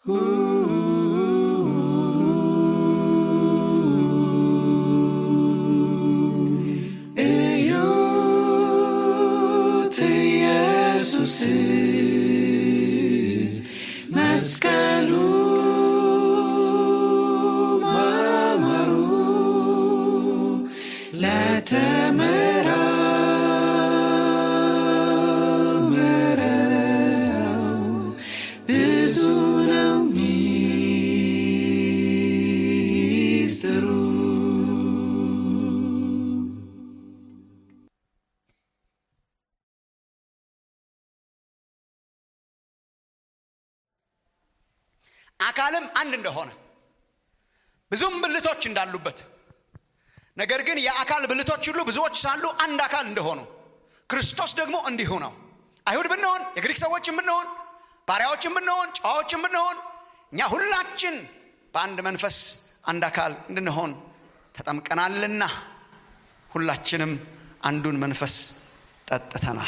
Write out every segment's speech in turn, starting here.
እዩት ኢየሱስን መስቀሉ ማማሩ ለተመራመረው ብዙ ነው ሚስጥሩ። አካልም አንድ እንደሆነ ብዙም ብልቶች እንዳሉበት ነገር ግን የአካል ብልቶች ሁሉ ብዙዎች ሳሉ አንድ አካል እንደሆኑ ክርስቶስ ደግሞ እንዲሁ ነው። አይሁድ ብንሆን፣ የግሪክ ሰዎችም ብንሆን፣ ባሪያዎችም ብንሆን፣ ጨዋዎችም ብንሆን እኛ ሁላችን በአንድ መንፈስ አንድ አካል እንድንሆን ተጠምቀናልና ሁላችንም አንዱን መንፈስ ጠጥተናል።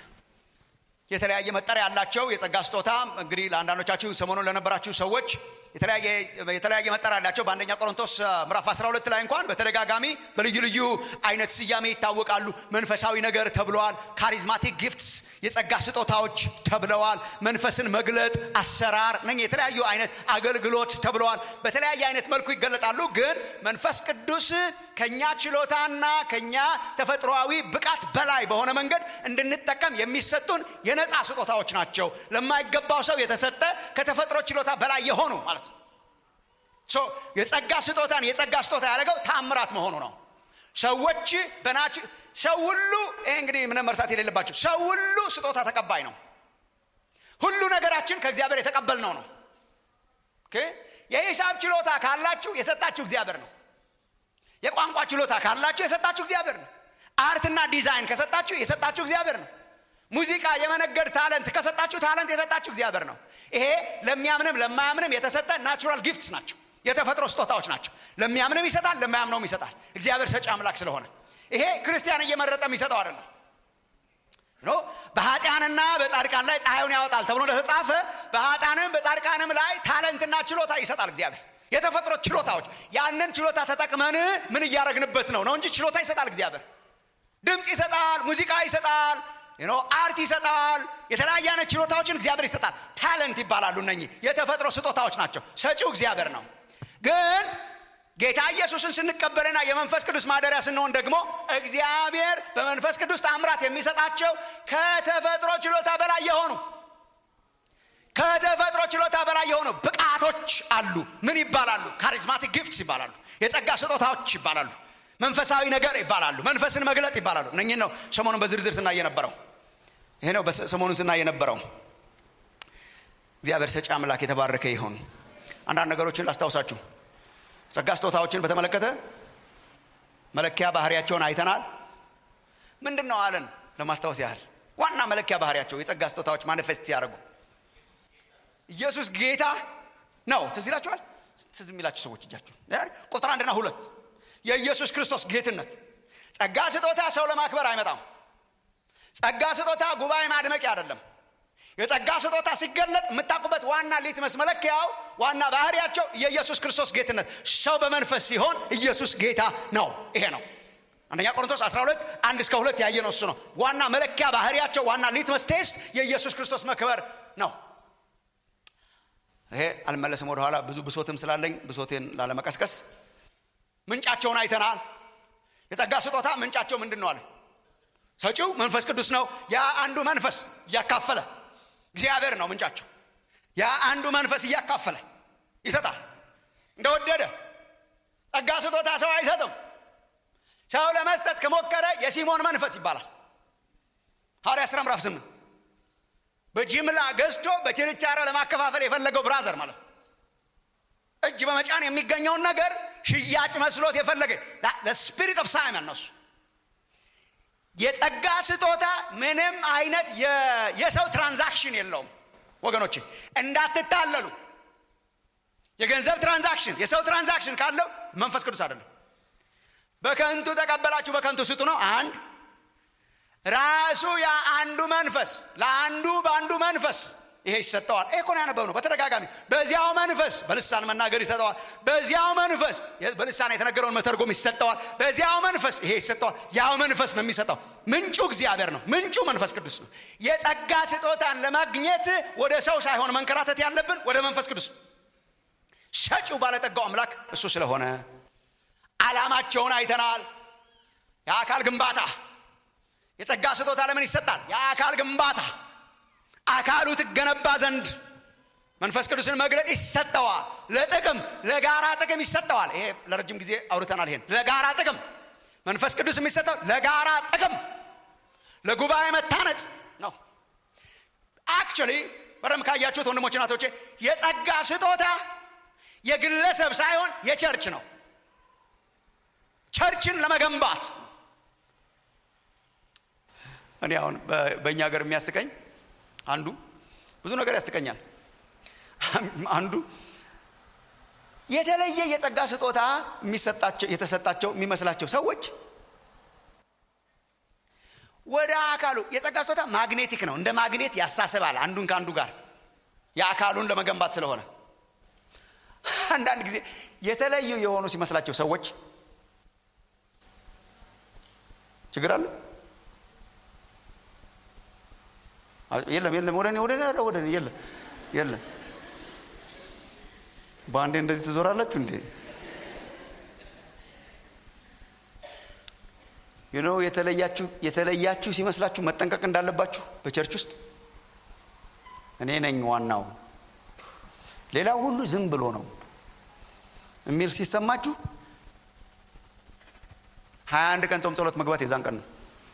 የተለያየ መጠሪያ ያላቸው የጸጋ ስጦታ እንግዲህ ለአንዳንዶቻችሁ ሰሞኑን ለነበራችሁ ሰዎች የተለያየ የተለያየ መጠሪያ ያላቸው በአንደኛ ቆሮንቶስ አ, ምዕራፍ 12 ላይ እንኳን በተደጋጋሚ በልዩ ልዩ አይነት ስያሜ ይታወቃሉ። መንፈሳዊ ነገር ተብለዋል። ካሪዝማቲክ ጊፍትስ የጸጋ ስጦታዎች ተብለዋል። መንፈስን መግለጥ አሰራር ነ የተለያዩ አይነት አገልግሎት ተብለዋል። በተለያየ አይነት መልኩ ይገለጣሉ። ግን መንፈስ ቅዱስ ከኛ ችሎታና ከኛ ተፈጥሮአዊ ብቃት በላይ በሆነ መንገድ እንድንጠቀም የሚሰጡን የነፃ ስጦታዎች ናቸው። ለማይገባው ሰው የተሰጠ ከተፈጥሮ ችሎታ በላይ የሆኑ ማለት ነው። ሶ የጸጋ ስጦታን የጸጋ ስጦታ ያደረገው ታምራት መሆኑ ነው። ሰዎች በናች ሰው ሁሉ ይሄ እንግዲህ ምንም መርሳት የሌለባቸው ሰው ሁሉ ስጦታ ተቀባይ ነው። ሁሉ ነገራችን ከእግዚአብሔር የተቀበልነው ነው። ኦኬ የሂሳብ ችሎታ ካላችሁ የሰጣችሁ እግዚአብሔር ነው። የቋንቋ ችሎታ ካላችሁ የሰጣችሁ እግዚአብሔር ነው። አርትና ዲዛይን ከሰጣችሁ የሰጣችሁ እግዚአብሔር ነው። ሙዚቃ የመነገድ ታለንት ከሰጣችሁ ታለንት የሰጣችሁ እግዚአብሔር ነው። ይሄ ለሚያምንም ለማያምንም የተሰጠ ናቹራል ጊፍትስ ናቸው። የተፈጥሮ ስጦታዎች ናቸው። ለሚያምንም ይሰጣል፣ ለማያምነውም ይሰጣል። እግዚአብሔር ሰጪ አምላክ ስለሆነ ይሄ ክርስቲያን እየመረጠ የሚሰጠው አይደለም። ኖ በኃጢአንና በጻድቃን ላይ ፀሐዩን ያወጣል ተብሎ እንደተጻፈ በኃጢአንም በጻድቃንም ላይ ታለንትና ችሎታ ይሰጣል እግዚአብሔር። የተፈጥሮ ችሎታዎች ያንን ችሎታ ተጠቅመን ምን እያደረግንበት ነው ነው እንጂ ችሎታ ይሰጣል እግዚአብሔር። ድምፅ ይሰጣል፣ ሙዚቃ ይሰጣል፣ ዩ ኖ አርት ይሰጣል። የተለያየ አይነት ችሎታዎችን እግዚአብሔር ይሰጣል። ታለንት ይባላሉ እነኚህ የተፈጥሮ ስጦታዎች ናቸው። ሰጪው እግዚአብሔር ነው። ግን ጌታ ኢየሱስን ስንቀበልና የመንፈስ ቅዱስ ማደሪያ ስንሆን ደግሞ እግዚአብሔር በመንፈስ ቅዱስ ታምራት የሚሰጣቸው ከተፈጥሮ ችሎታ በላይ የሆኑ ከተፈጥሮ ችሎታ በላይ የሆኑ ብቃቶች አሉ። ምን ይባላሉ? ካሪዝማቲክ ጊፍትስ ይባላሉ። የጸጋ ስጦታዎች ይባላሉ። መንፈሳዊ ነገር ይባላሉ። መንፈስን መግለጥ ይባላሉ። እነኝህን ነው ሰሞኑን በዝርዝር ስናይ የነበረው። ይሄ ነው በስ- ሰሞኑን ስናይ የነበረው። እግዚአብሔር ሰጪ አምላክ የተባረከ ይሁን። አንዳንድ ነገሮችን ላስታውሳችሁ። ጸጋ ስጦታዎችን በተመለከተ መለኪያ ባህሪያቸውን አይተናል። ምንድን ነው አለን? ለማስታወስ ያህል ዋና መለኪያ ባህሪያቸው የጸጋ ስጦታዎች ማኒፌስት ያደርጉ ኢየሱስ ጌታ ነው። ትዝ ይላችኋል? ትዝ የሚላችሁ ሰዎች እጃችሁ ቁጥር አንድና ሁለት የኢየሱስ ክርስቶስ ጌትነት። ጸጋ ስጦታ ሰው ለማክበር አይመጣም። ጸጋ ስጦታ ጉባኤ ማድመቂያ አይደለም። የጸጋ ስጦታ ሲገለጥ የምታውቁበት ዋና ሊትመስ መለኪያው ዋና ባህሪያቸው የኢየሱስ ክርስቶስ ጌትነት። ሰው በመንፈስ ሲሆን ኢየሱስ ጌታ ነው። ይሄ ነው አንደኛ ቆሮንቶስ 12 አንድ እስከ ሁለት ያየ ነው። እሱ ነው ዋና መለኪያ ባህሪያቸው። ዋና ሊትመስ ቴስት የኢየሱስ ክርስቶስ መክበር ነው። ይሄ አልመለስም ወደኋላ ብዙ ብሶትም ስላለኝ ብሶቴን ላለመቀስቀስ ምንጫቸውን አይተናል። የጸጋ ስጦታ ምንጫቸው ምንድን ነው አለ። ሰጪው መንፈስ ቅዱስ ነው። ያ አንዱ መንፈስ እያካፈለ እግዚአብሔር ነው ምንጫቸው። ያ አንዱ መንፈስ እያካፈለ ይሰጣል እንደወደደ። ጸጋ ስጦታ ሰው አይሰጥም። ሰው ለመስጠት ከሞከረ የሲሞን መንፈስ ይባላል። ሐዋርያ ሥራ ምዕራፍ ስምንት በጅምላ ገዝቶ በችርቻሮ ለማከፋፈል የፈለገው ብራዘር ማለት ነው። እጅ በመጫን የሚገኘውን ነገር ሽያጭ መስሎት የፈለገ ስፒሪት ኦፍ ሳይመን ነው እሱ። የጸጋ ስጦታ ምንም አይነት የ- የሰው ትራንዛክሽን የለውም ወገኖች፣ እንዳትታለሉ። የገንዘብ ትራንዛክሽን የሰው ትራንዛክሽን ካለው መንፈስ ቅዱስ አይደለም። በከንቱ ተቀበላችሁ በከንቱ ስጡ ነው አንድ ራሱ ያ አንዱ መንፈስ ለአንዱ በአንዱ መንፈስ ይሄ ይሰጠዋል። ይሄ እኮ ነው ያነበብነው በተደጋጋሚ በዚያው መንፈስ በልሳን መናገር ይሰጠዋል። በዚያው መንፈስ በልሳን የተነገረውን መተርጎም ይሰጠዋል። በዚያው መንፈስ ይሄ ይሰጠዋል። ያው መንፈስ ነው የሚሰጠው። ምንጩ እግዚአብሔር ነው። ምንጩ መንፈስ ቅዱስ ነው። የጸጋ ስጦታን ለማግኘት ወደ ሰው ሳይሆን መንከራተት ያለብን ወደ መንፈስ ቅዱስ ነው። ሰጪው ባለጠጋው አምላክ እሱ ስለሆነ ዓላማቸውን አይተናል። የአካል ግንባታ የጸጋ ስጦታ ለምን ይሰጣል? የአካል ግንባታ አካሉ ትገነባ ዘንድ መንፈስ ቅዱስን መግለጥ ይሰጠዋል። ለጥቅም ለጋራ ጥቅም ይሰጠዋል። ይሄ ለረጅም ጊዜ አውርተናል። ይሄን ለጋራ ጥቅም መንፈስ ቅዱስ የሚሰጠው ለጋራ ጥቅም ለጉባኤ መታነጽ ነው። አክቹዋሊ በደም ካያችሁት ወንድሞች ናቶቼ የጸጋ ስጦታ የግለሰብ ሳይሆን የቸርች ነው። ቸርችን ለመገንባት እኔ አሁን በእኛ ሀገር የሚያስቀኝ አንዱ ብዙ ነገር ያስቀኛል። አንዱ የተለየ የጸጋ ስጦታ የሚሰጣቸው የተሰጣቸው የሚመስላቸው ሰዎች ወደ አካሉ የጸጋ ስጦታ ማግኔቲክ ነው። እንደ ማግኔት ያሳስባል አንዱን ከአንዱ ጋር የአካሉን ለመገንባት ስለሆነ አንዳንድ ጊዜ የተለዩ የሆኑ ሲመስላቸው ሰዎች ችግር አለ። የለም የለም፣ ወደ እኔ ወደ እኔ ወደ እኔ የለም የለም። በአንዴ እንደዚህ ትዞራላችሁ እንዴ? ዩኖ የተለያችሁ የተለያችሁ ሲመስላችሁ መጠንቀቅ እንዳለባችሁ በቸርች ውስጥ እኔ ነኝ ዋናው፣ ሌላው ሁሉ ዝም ብሎ ነው የሚል ሲሰማችሁ ሀያ አንድ ቀን ጾም ጸሎት መግባት የዛን ቀን ነው።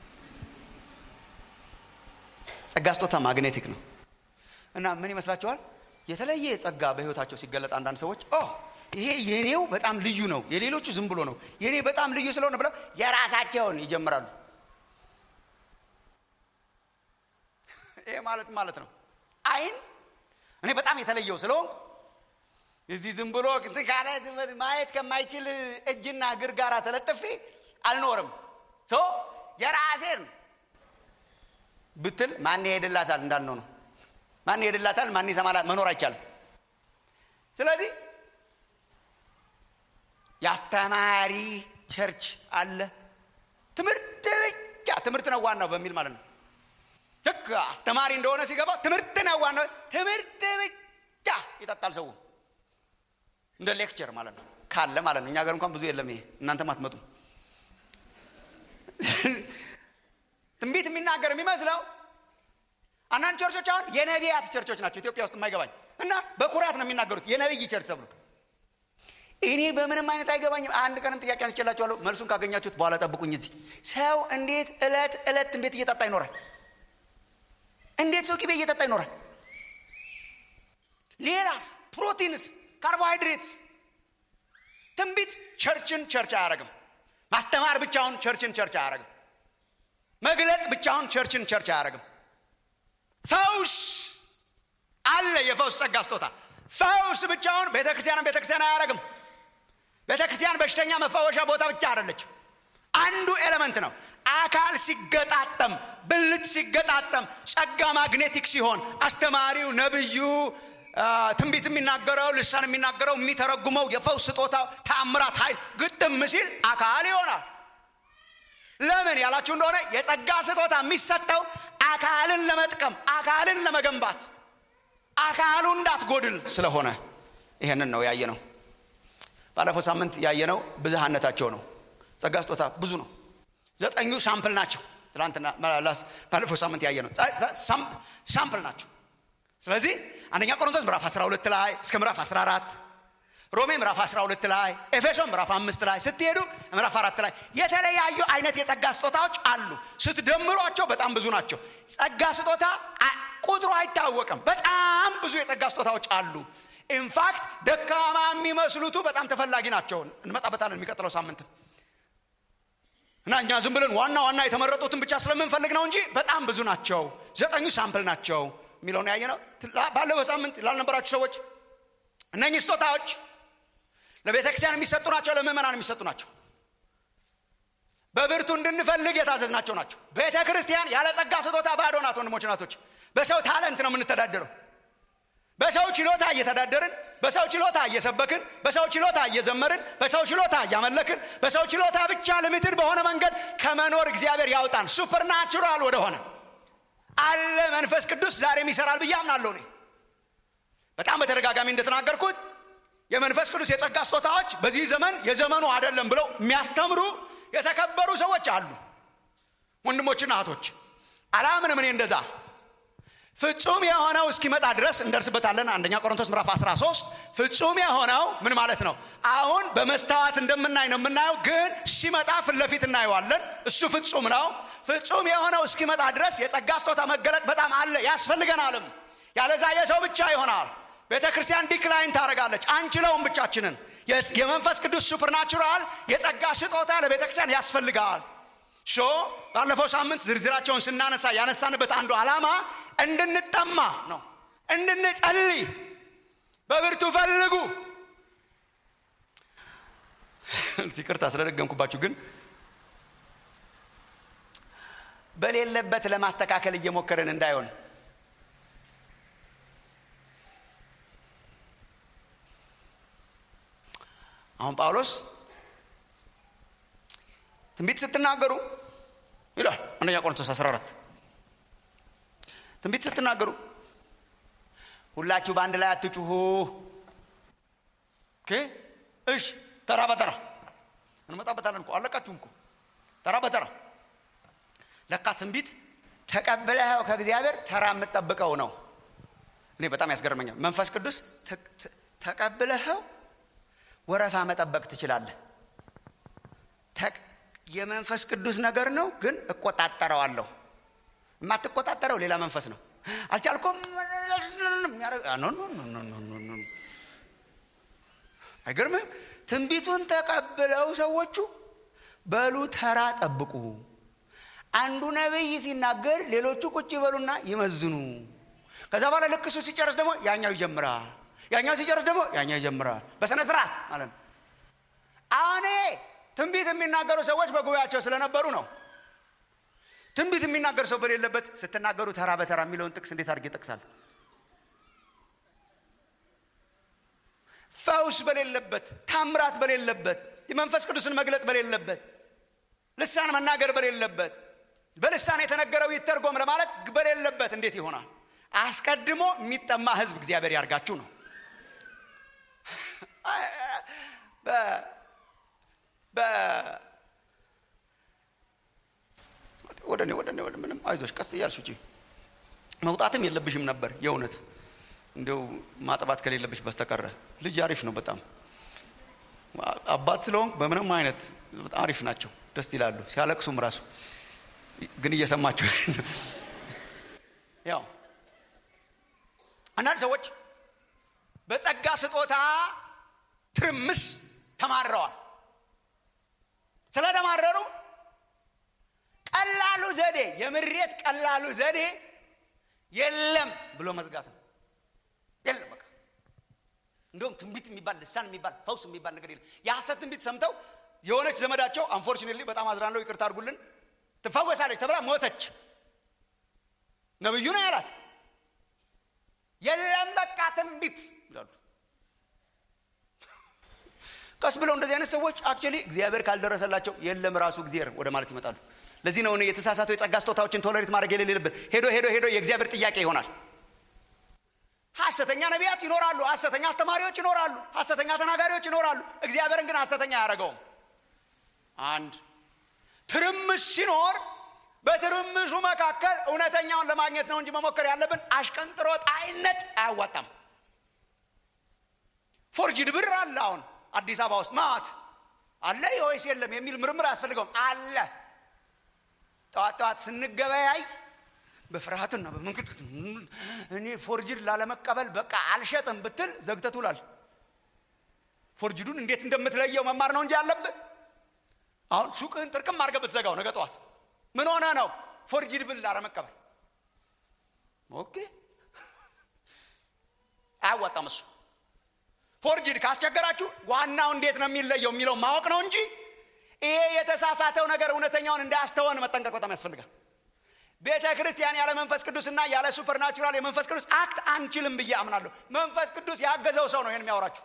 ጸጋ ስጦታ ማግኔቲክ ነው እና ምን ይመስላችኋል? የተለየ ጸጋ በህይወታቸው ሲገለጥ አንዳንድ ሰዎች ኦ ይሄ የኔው በጣም ልዩ ነው፣ የሌሎቹ ዝም ብሎ ነው፣ የኔ በጣም ልዩ ስለሆነ ብለው የራሳቸውን ይጀምራሉ። ይሄ ማለት ማለት ነው አይን እኔ በጣም የተለየው ስለሆንኩ እዚህ ዝም ብሎ ካለ ማየት ከማይችል እጅና እግር ጋር ተለጥፌ አልኖርም። ሶ የራሴን ብትል ማን ይሄድላታል እንዳልነው ነው። ማን ይሄድላታል? ማን ይሰማላል? መኖር አይቻልም። ስለዚህ የአስተማሪ ቸርች አለ። ትምህርት ብቻ ትምህርት ነው ዋናው በሚል ማለት ነው። ልክ አስተማሪ እንደሆነ ሲገባው ትምህርት ነው ዋናው፣ ትምህርት ብቻ ይጠጣል ሰው እንደ ሌክቸር ማለት ነው ካለ ማለት ነው። እኛ ሀገር እንኳን ብዙ የለም ይሄ፣ እናንተም አትመጡም። ትንቢት የሚናገር የሚመስለው አንዳንድ ቸርቾች አሁን የነቢያት ቸርቾች ናቸው ኢትዮጵያ ውስጥ የማይገባኝ እና በኩራት ነው የሚናገሩት የነቢይ ቸርች ተብሎ እኔ በምንም አይነት አይገባኝም። አንድ ቀንም ጥያቄ አንስቼላችኋለሁ። መልሱን ካገኛችሁት በኋላ ጠብቁኝ። እዚህ ሰው እንዴት እለት እለት ትንቢት እየጠጣ ይኖራል? እንዴት ሰው ቅቤ እየጠጣ ይኖራል? ሌላስ ፕሮቲንስ፣ ካርቦሃይድሬትስ። ትንቢት ቸርችን ቸርች አያደርግም። ማስተማር ብቻውን ቸርችን ቸርች አያደርግም። መግለጥ ብቻውን ቸርችን ቸርች አያደርግም። ፈውስ አለ፣ የፈውስ ጸጋ ስጦታ። ፈውስ ብቻውን ቤተ ክርስቲያንን ቤተ ክርስቲያን አያደርግም። ቤተ ክርስቲያን በሽተኛ መፈወሻ ቦታ ብቻ አይደለችም። አንዱ ኤሌመንት ነው። አካል ሲገጣጠም፣ ብልት ሲገጣጠም፣ ጸጋ ማግኔቲክ ሲሆን አስተማሪው፣ ነብዩ፣ ትንቢት የሚናገረው ልሳን የሚናገረው የሚተረጉመው የፈውስ ስጦታው ተአምራት ኃይል ግጥም ሲል አካል ይሆናል። ለምን ያላችሁ እንደሆነ የጸጋ ስጦታ የሚሰጠው አካልን ለመጥቀም አካልን ለመገንባት አካሉ እንዳትጎድል ስለሆነ ይሄንን ነው ያየ ነው። ባለፈው ሳምንት ያየነው ብዝሃነታቸው ነው። ጸጋ ስጦታ ብዙ ነው። ዘጠኙ ሳምፕል ናቸው። ትላንትና ባለፈው ሳምንት ያየ ነው ሳምፕል ናቸው። ስለዚህ አንደኛ ቆሮንቶስ ምዕራፍ 12 ላይ እስከ ምዕራፍ 14 ሮሜ ምዕራፍ 12 ላይ ኤፌሶን ምዕራፍ አምስት ላይ ስትሄዱ ምዕራፍ አራት ላይ የተለያዩ አይነት የጸጋ ስጦታዎች አሉ። ስትደምሯቸው በጣም ብዙ ናቸው። ጸጋ ስጦታ ቁጥሩ አይታወቅም። በጣም ብዙ የጸጋ ስጦታዎች አሉ። ኢንፋክት ደካማ የሚመስሉቱ በጣም ተፈላጊ ናቸው። እንመጣበታለን የሚቀጥለው ሳምንት እና እኛ ዝም ብለን ዋና ዋና የተመረጡትን ብቻ ስለምንፈልግ ነው እንጂ በጣም ብዙ ናቸው። ዘጠኙ ሳምፕል ናቸው የሚለውን ያየ ነው። ባለፈው ሳምንት ላልነበራችሁ ሰዎች እነኚህ ስጦታዎች ለቤተ ክርስቲያን የሚሰጡ ናቸው፣ ለምእመናን የሚሰጡ ናቸው። በብርቱ እንድንፈልግ የታዘዝናቸው ናቸው። ቤተ ክርስቲያን ያለ ጸጋ ስጦታ ባዶ ናት። ወንድሞች ናቶች፣ በሰው ታለንት ነው የምንተዳደረው። በሰው ችሎታ እየተዳደርን በሰው ችሎታ እየሰበክን በሰው ችሎታ እየዘመርን በሰው ችሎታ እያመለክን በሰው ችሎታ ብቻ ልምትድ በሆነ መንገድ ከመኖር እግዚአብሔር ያውጣን ሱፐርናቹራል ወደሆነ አለ መንፈስ ቅዱስ ዛሬም ይሰራል ብዬ አምናለሁ እኔ በጣም በተደጋጋሚ እንደተናገርኩት የመንፈስ ቅዱስ የጸጋ ስጦታዎች በዚህ ዘመን የዘመኑ አይደለም ብለው የሚያስተምሩ የተከበሩ ሰዎች አሉ ወንድሞችና እህቶች አላምንም እኔ እንደዛ ፍጹም የሆነው እስኪመጣ ድረስ እንደርስበታለን አንደኛ ቆሮንቶስ ምዕራፍ 13 ፍጹም የሆነው ምን ማለት ነው አሁን በመስታወት እንደምናይ ነው የምናየው ግን ሲመጣ ፊት ለፊት እናየዋለን እሱ ፍጹም ነው ፍጹም የሆነው እስኪመጣ ድረስ የጸጋ ስጦታ መገለጥ በጣም አለ ያስፈልገናልም ያለዛ የሰው ብቻ ይሆናል ቤተ ክርስቲያን ዲክላይን ታደረጋለች አንችለውም ብቻችንን የመንፈስ ቅዱስ ሱፐርናቹራል የጸጋ ስጦታ ለቤተ ክርስቲያን ያስፈልጋል ሾ ባለፈው ሳምንት ዝርዝራቸውን ስናነሳ ያነሳንበት አንዱ ዓላማ እንድንጠማ ነው እንድንጸልይ በብርቱ ፈልጉ ይቅርታ ስለደገምኩባችሁ ግን በሌለበት ለማስተካከል እየሞከርን እንዳይሆን አሁን ጳውሎስ ትንቢት ስትናገሩ ይላል አንደኛ ቆሮንቶስ 14 ትንቢት ስትናገሩ ሁላችሁ በአንድ ላይ አትጩሁ እሽ ተራ በተራ እንመጣበታለን እኮ አለቃችሁም እኮ ተራ በተራ ለካ ትንቢት ተቀብለኸው ከእግዚአብሔር ተራ የምጠብቀው ነው እኔ በጣም ያስገርመኛል መንፈስ ቅዱስ ተቀብለኸው ወረፋ መጠበቅ ትችላለህ የመንፈስ ቅዱስ ነገር ነው ግን እቆጣጠረዋለሁ የማትቆጣጠረው ሌላ መንፈስ ነው አልቻልኩም አይገርምም ትንቢቱን ተቀብለው ሰዎቹ በሉ ተራ ጠብቁ አንዱ ነቢይ ሲናገር ሌሎቹ ቁጭ ይበሉና ይመዝኑ ከዛ በኋላ ልክ እሱ ሲጨርስ ደግሞ ያኛው ይጀምራል ያኛው ሲጨርስ ደግሞ ያኛው ይጀምራል በስነ ስርዓት ማለት ነው አሁን ትንቢት የሚናገሩ ሰዎች በጉባኤያቸው ስለነበሩ ነው ትንቢት የሚናገር ሰው በሌለበት ስትናገሩ ተራ በተራ የሚለውን ጥቅስ እንዴት አድርጌ ጠቅሳል ፈውስ በሌለበት ታምራት በሌለበት የመንፈስ ቅዱስን መግለጥ በሌለበት ልሳን መናገር በሌለበት በልሳን የተነገረው ይተርጎም ለማለት በሌለበት እንዴት ይሆናል አስቀድሞ የሚጠማ ህዝብ እግዚአብሔር ያርጋችሁ ነው ወደ እኔ ወደ እኔ ወደ ምንም አይዞሽ ቀስ እያልሽ ውጪ መውጣትም የለብሽም ነበር የእውነት እንዲው ማጥባት ከሌለብሽ በስተቀረ ልጅ አሪፍ ነው በጣም አባት ስለሆንክ በምንም አይነት በጣም አሪፍ ናቸው ደስ ይላሉ ሲያለቅሱም ራሱ ግን እየሰማቸው ያው አንዳንድ ሰዎች በጸጋ ስጦታ ትርምስ ተማረዋል ስለተማረሩ ቀላሉ ዘዴ የምሬት ቀላሉ ዘዴ የለም ብሎ መዝጋት ነው የለም በቃ እንደውም ትንቢት የሚባል ልሳን የሚባል ፈውስ የሚባል ነገር የለም የሐሰት ትንቢት ሰምተው የሆነች ዘመዳቸው አንፎርቹኔትሊ በጣም አዝናለው ይቅርታ አድርጉልን ትፈወሳለች ተብላ ሞተች ነብዩ ነው ያላት የለም በቃ ትንቢት ይላሉ ቀስ ብለው እንደዚህ አይነት ሰዎች አክቹሊ እግዚአብሔር ካልደረሰላቸው የለም ራሱ እግዚአብሔር ወደ ማለት ይመጣሉ ለዚህ ነው የተሳሳቱ የጸጋ ስጦታዎችን ቶለሬት ማድረግ የሌለበት ሄዶ ሄዶ ሄዶ የእግዚአብሔር ጥያቄ ይሆናል ሐሰተኛ ነቢያት ይኖራሉ ሐሰተኛ አስተማሪዎች ይኖራሉ ሐሰተኛ ተናጋሪዎች ይኖራሉ እግዚአብሔርን ግን ሐሰተኛ አያደረገውም አንድ ትርምስ ሲኖር በትርምሱ መካከል እውነተኛውን ለማግኘት ነው እንጂ መሞከር ያለብን አሽቀንጥሮ ጣይነት አያዋጣም ፎርጅድ ብር አለ አሁን አዲስ አበባ ውስጥ ማት አለ ወይስ የለም የሚል ምርምር አያስፈልገውም አለ ጠዋት ጠዋት ስንገበያይ በፍርሃትና በመንገድ እኔ ፎርጅድ ላለመቀበል በቃ አልሸጥም ብትል ዘግተህ ትውላል ፎርጅዱን እንዴት እንደምትለየው መማር ነው እንጂ ያለብህ አሁን ሱቅህን ጥርቅም አድርገህ ብትዘጋው ነገ ጠዋት ምን ሆነ ነው ፎርጅድ ብል ላለመቀበል ኦኬ አያዋጣም እሱ ፎርጅድ ካስቸገራችሁ ዋናው እንዴት ነው የሚለየው የሚለው ማወቅ ነው እንጂ ይሄ የተሳሳተው ነገር እውነተኛውን እንዳያስተወን መጠንቀቅ በጣም ያስፈልጋል ቤተ ክርስቲያን ያለ መንፈስ ቅዱስና ያለ ሱፐርናቹራል የመንፈስ ቅዱስ አክት አንችልም ብዬ አምናለሁ መንፈስ ቅዱስ ያገዘው ሰው ነው ይህን የሚያወራችሁ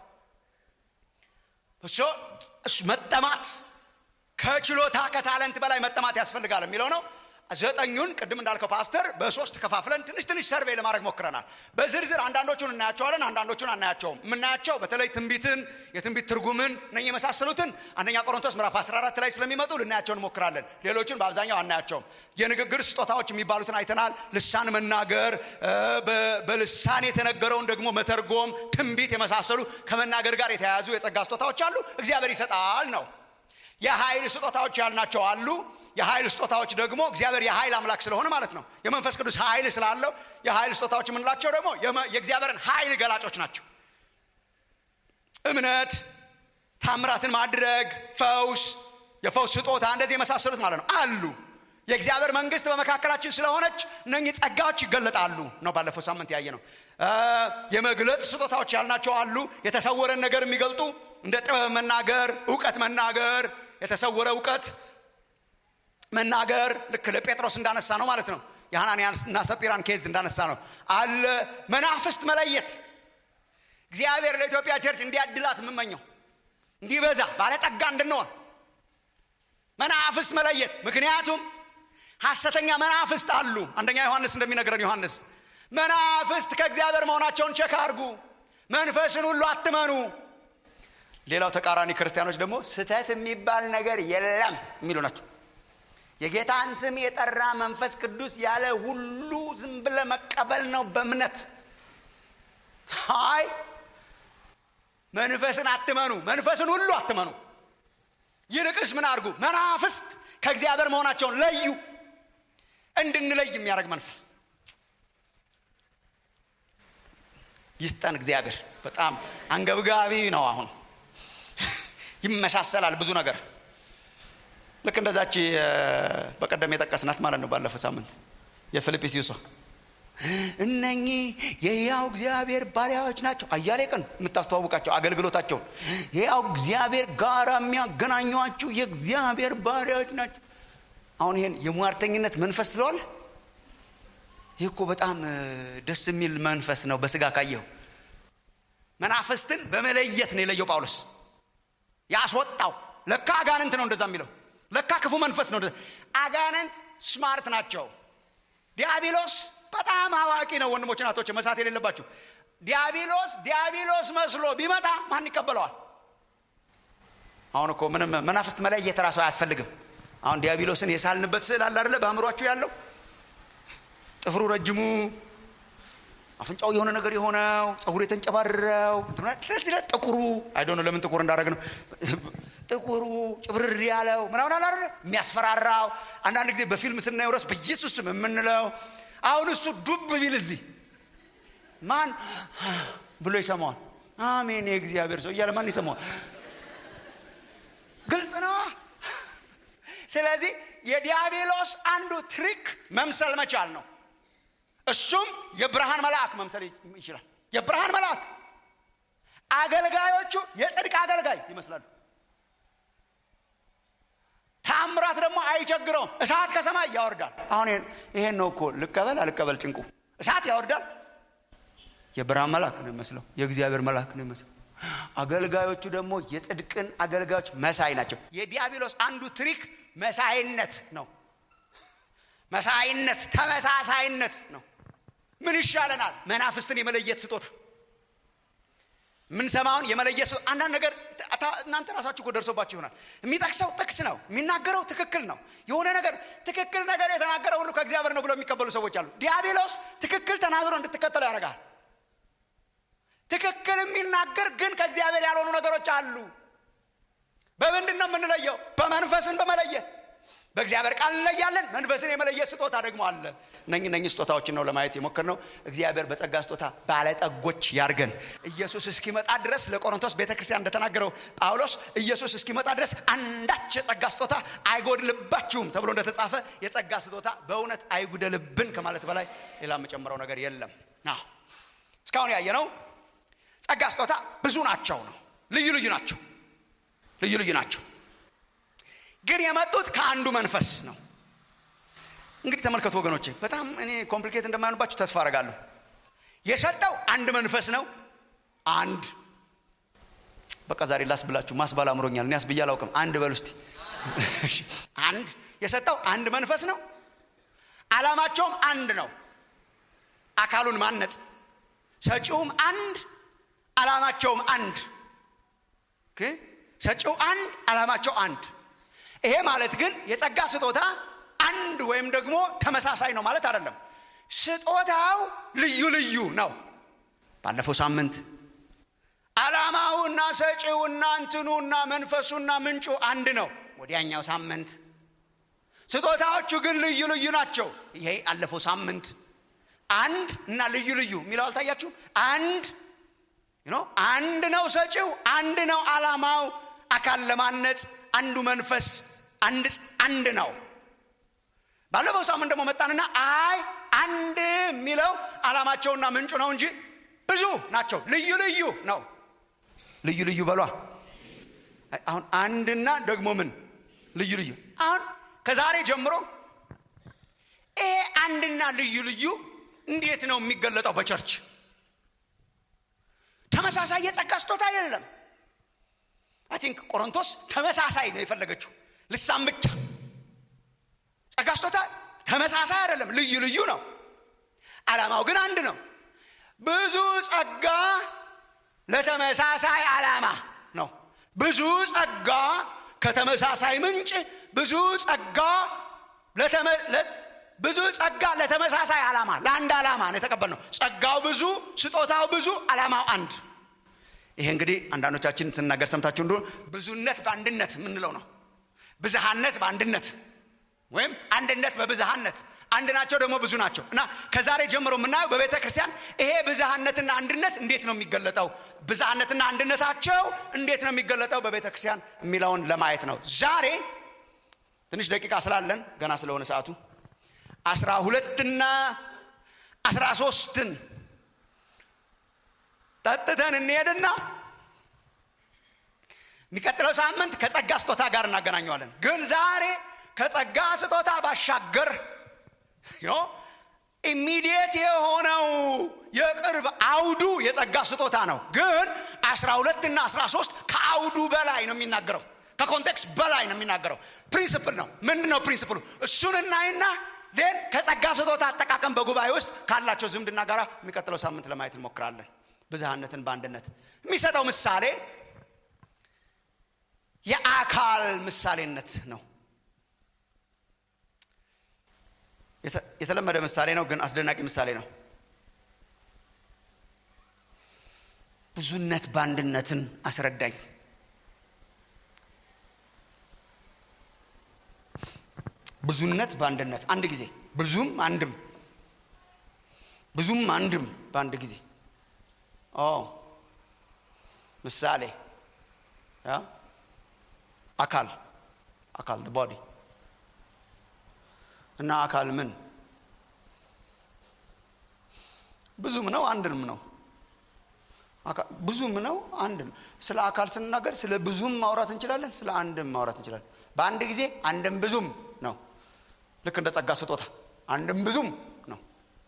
እሱ እሱ መጠማት ከችሎታ ከታለንት በላይ መጠማት ያስፈልጋል የሚለው ነው ዘጠኙን ቅድም እንዳልከው ፓስተር በሶስት ከፋፍለን ትንሽ ትንሽ ሰርቬይ ለማድረግ ሞክረናል በዝርዝር አንዳንዶቹን እናያቸዋለን አንዳንዶቹን አናያቸውም የምናያቸው በተለይ ትንቢትን የትንቢት ትርጉምን እነ የመሳሰሉትን አንደኛ ቆሮንቶስ ምዕራፍ 14 ላይ ስለሚመጡ ልናያቸው እንሞክራለን ሌሎችን በአብዛኛው አናያቸውም የንግግር ስጦታዎች የሚባሉትን አይተናል ልሳን መናገር በልሳን የተነገረውን ደግሞ መተርጎም ትንቢት የመሳሰሉ ከመናገር ጋር የተያያዙ የጸጋ ስጦታዎች አሉ እግዚአብሔር ይሰጣል ነው የኃይል ስጦታዎች ያልናቸው አሉ የኃይል ስጦታዎች ደግሞ እግዚአብሔር የኃይል አምላክ ስለሆነ ማለት ነው የመንፈስ ቅዱስ ኃይል ስላለው የኃይል ስጦታዎች የምንላቸው ደግሞ የእግዚአብሔርን ኃይል ገላጮች ናቸው እምነት ታምራትን ማድረግ ፈውስ የፈውስ ስጦታ እንደዚህ የመሳሰሉት ማለት ነው አሉ የእግዚአብሔር መንግስት በመካከላችን ስለሆነች እነኚህ ጸጋዎች ይገለጣሉ ነው ባለፈው ሳምንት ያየ ነው የመግለጥ ስጦታዎች ያልናቸው አሉ የተሰወረን ነገር የሚገልጡ እንደ ጥበብ መናገር እውቀት መናገር የተሰወረ እውቀት መናገር ልክ ለጴጥሮስ እንዳነሳ ነው ማለት ነው የሐናንያና ሰጲራን ኬዝ እንዳነሳ ነው አለ መናፍስት መለየት እግዚአብሔር ለኢትዮጵያ ቸርች እንዲያድላት የምመኘው እንዲበዛ ባለጠጋ እንድንሆን መናፍስት መለየት ምክንያቱም ሐሰተኛ መናፍስት አሉ አንደኛ ዮሐንስ እንደሚነግረን ዮሐንስ መናፍስት ከእግዚአብሔር መሆናቸውን ቸክ አርጉ መንፈስን ሁሉ አትመኑ ሌላው ተቃራኒ ክርስቲያኖች ደግሞ ስተት የሚባል ነገር የለም የሚሉ ናቸው የጌታን ስም የጠራ መንፈስ ቅዱስ ያለ ሁሉ ዝም ብለ መቀበል ነው በእምነት አይ መንፈስን አትመኑ መንፈስን ሁሉ አትመኑ ይልቅስ ምን አድርጉ መናፍስት ከእግዚአብሔር መሆናቸውን ለዩ እንድንለይ የሚያደርግ መንፈስ ይስጠን እግዚአብሔር በጣም አንገብጋቢ ነው አሁን ይመሳሰላል ብዙ ነገር ልክ እንደዛች በቀደም የጠቀስናት ማለት ነው ባለፈው ሳምንት የፊልጵስዩሷ እነኚህ የያው እግዚአብሔር ባሪያዎች ናቸው አያሌ ቀን የምታስተዋውቃቸው አገልግሎታቸውን የያው እግዚአብሔር ጋር የሚያገናኟችሁ የእግዚአብሔር ባሪያዎች ናቸው አሁን ይሄን የሟርተኝነት መንፈስ ስለዋለ ይህ እኮ በጣም ደስ የሚል መንፈስ ነው በስጋ ካየው መናፍስትን በመለየት ነው የለየው ጳውሎስ ያስወጣው ለካ አጋንንት ነው እንደዛ የሚለው ለካ ክፉ መንፈስ ነው አጋንንት ስማርት ናቸው ዲያብሎስ በጣም አዋቂ ነው ወንድሞች ናቶች መሳት የሌለባችሁ ዲያብሎስ ዲያብሎስ መስሎ ቢመጣ ማን ይቀበለዋል አሁን እኮ ምንም መናፍስት መለየት ራሱ አያስፈልግም አሁን ዲያብሎስን የሳልንበት ስዕል አለ አደለ በአእምሯችሁ ያለው ጥፍሩ ረጅሙ አፍንጫው የሆነ ነገር የሆነው ጸጉሩ የተንጨባረረው ጥቁሩ አይዶነ ለምን ጥቁር እንዳደረግ ነው ጥቁሩ ጭብርር ያለው ምናምን አላረ የሚያስፈራራው አንዳንድ ጊዜ በፊልም ስናየው ረስ በኢየሱስ ስም የምንለው አሁን እሱ ዱብ ቢል እዚህ ማን ብሎ ይሰማዋል አሜን የእግዚአብሔር ሰው እያለ ማን ይሰማዋል ግልጽ ነው ስለዚህ የዲያብሎስ አንዱ ትሪክ መምሰል መቻል ነው እሱም የብርሃን መልአክ መምሰል ይችላል የብርሃን መልአክ አገልጋዮቹ የጽድቅ አገልጋይ ይመስላሉ ታምራት ደግሞ አይቸግረውም እሳት ከሰማይ ያወርዳል አሁን ይሄን ነው እኮ ልቀበል አልቀበል ጭንቁ እሳት ያወርዳል የብርሃን መልአክ ነው ይመስለው የእግዚአብሔር መልአክ ነው ይመስለው አገልጋዮቹ ደግሞ የጽድቅን አገልጋዮች መሳይ ናቸው የዲያብሎስ አንዱ ትሪክ መሳይነት ነው መሳይነት ተመሳሳይነት ነው ምን ይሻለናል መናፍስትን የመለየት ስጦታ የምንሰማውን የመለየት አንዳንድ ነገር እናንተ ራሳችሁ እኮ ደርሶባችሁ ይሆናል የሚጠቅሰው ጥቅስ ነው የሚናገረው ትክክል ነው የሆነ ነገር ትክክል ነገር የተናገረ ሁሉ ከእግዚአብሔር ነው ብሎ የሚቀበሉ ሰዎች አሉ ዲያብሎስ ትክክል ተናግሮ እንድትከተሉ ያደርጋል ትክክል የሚናገር ግን ከእግዚአብሔር ያልሆኑ ነገሮች አሉ በምንድን ነው የምንለየው በመንፈስን በመለየት በእግዚአብሔር ቃል እንለያለን መንፈስን የመለየት ስጦታ ደግሞ አለ እነኝ እነኝ ስጦታዎችን ነው ለማየት የሞክር ነው እግዚአብሔር በጸጋ ስጦታ ባለጠጎች ያርገን ኢየሱስ እስኪመጣ ድረስ ለቆሮንቶስ ቤተ ክርስቲያን እንደተናገረው ጳውሎስ ኢየሱስ እስኪመጣ ድረስ አንዳች የጸጋ ስጦታ አይጎድልባችሁም ተብሎ እንደተጻፈ የጸጋ ስጦታ በእውነት አይጉደልብን ከማለት በላይ ሌላ የምጨምረው ነገር የለም እስካሁን ያየ ነው ጸጋ ስጦታ ብዙ ናቸው ነው ልዩ ልዩ ናቸው ልዩ ልዩ ናቸው ግን የመጡት ከአንዱ መንፈስ ነው እንግዲህ ተመልከቱ ወገኖቼ በጣም እኔ ኮምፕሊኬት እንደማይሆንባችሁ ተስፋ አረጋለሁ የሰጠው አንድ መንፈስ ነው አንድ በቃ ዛሬ ላስብላችሁ ማስባል አምሮኛል እኔ አስብዬ አላውቅም አንድ በል ውስጥ አንድ የሰጠው አንድ መንፈስ ነው አላማቸውም አንድ ነው አካሉን ማነጽ ሰጪውም አንድ አላማቸውም አንድ ኦኬ? ሰጪው አንድ አላማቸው አንድ ይሄ ማለት ግን የጸጋ ስጦታ አንድ ወይም ደግሞ ተመሳሳይ ነው ማለት አይደለም ስጦታው ልዩ ልዩ ነው ባለፈው ሳምንት አላማውና ሰጪውና እንትኑና መንፈሱና ምንጩ አንድ ነው ወዲያኛው ሳምንት ስጦታዎቹ ግን ልዩ ልዩ ናቸው ይሄ አለፈው ሳምንት አንድ እና ልዩ ልዩ የሚለው አልታያችሁ አንድ ኖ አንድ ነው ሰጪው አንድ ነው አላማው አካል ለማነጽ አንዱ መንፈስ አንድ አንድ ነው ባለፈው ሳምንት ደግሞ መጣንና አይ አንድ የሚለው አላማቸውና ምንጩ ነው እንጂ ብዙ ናቸው ልዩ ልዩ ነው ልዩ ልዩ በሏ አሁን አንድና ደግሞ ምን ልዩ ልዩ አሁን ከዛሬ ጀምሮ ይሄ አንድና ልዩ ልዩ እንዴት ነው የሚገለጠው በቸርች ተመሳሳይ የጸጋ ስጦታ የለም አይ ቲንክ ቆሮንቶስ ተመሳሳይ ነው የፈለገችው ልሳን ብቻ ጸጋ ስጦታ ተመሳሳይ አይደለም ልዩ ልዩ ነው አላማው ግን አንድ ነው ብዙ ጸጋ ለተመሳሳይ ዓላማ ነው ብዙ ጸጋ ከተመሳሳይ ምንጭ ብዙ ጸጋ ብዙ ጸጋ ለተመሳሳይ ዓላማ ለአንድ ዓላማ ነው የተቀበልነው ጸጋው ብዙ ስጦታው ብዙ ዓላማው አንድ ይሄ እንግዲህ አንዳንዶቻችን ስናገር ሰምታችሁ እንደ ብዙነት በአንድነት የምንለው ነው ብዝሃነት በአንድነት ወይም አንድነት በብዝሃነት አንድ ናቸው ደግሞ ብዙ ናቸው እና ከዛሬ ጀምሮ የምናየው በቤተ ክርስቲያን ይሄ ብዝሃነትና አንድነት እንዴት ነው የሚገለጠው ብዝሃነትና አንድነታቸው እንዴት ነው የሚገለጠው በቤተ ክርስቲያን የሚለውን ለማየት ነው ዛሬ ትንሽ ደቂቃ ስላለን ገና ስለሆነ ሰዓቱ አስራ ሁለትና አስራ ሶስትን ጠጥተን እንሄድና የሚቀጥለው ሳምንት ከጸጋ ስጦታ ጋር እናገናኘዋለን ግን ዛሬ ከጸጋ ስጦታ ባሻገር ኢሚዲየት የሆነው የቅርብ አውዱ የጸጋ ስጦታ ነው ግን አስራ ሁለትና አስራ ሶስት ከአውዱ በላይ ነው የሚናገረው ከኮንቴክስት በላይ ነው የሚናገረው ፕሪንስፕል ነው ምንድን ነው ፕሪንስፕሉ እሱን እናይና ን ከጸጋ ስጦታ አጠቃቀም በጉባኤ ውስጥ ካላቸው ዝምድና ጋር የሚቀጥለው ሳምንት ለማየት እንሞክራለን ብዝሃነትን በአንድነት የሚሰጠው ምሳሌ የአካል ምሳሌነት ነው የተለመደ ምሳሌ ነው ግን አስደናቂ ምሳሌ ነው ብዙነት በአንድነትን አስረዳኝ ብዙነት በአንድነት አንድ ጊዜ ብዙም አንድም ብዙም አንድም በአንድ ጊዜ ኦ ምሳሌ አካል አካል ቦዲ እና አካል ምን ብዙም ነው አንድም ነው ብዙም ነው አንድ ነው ስለ አካል ስንናገር ስለ ብዙም ማውራት እንችላለን ስለ አንድም ማውራት እንችላለን በአንድ ጊዜ አንድም ብዙም ነው ልክ እንደ ጸጋ ስጦታ አንድም ብዙም ነው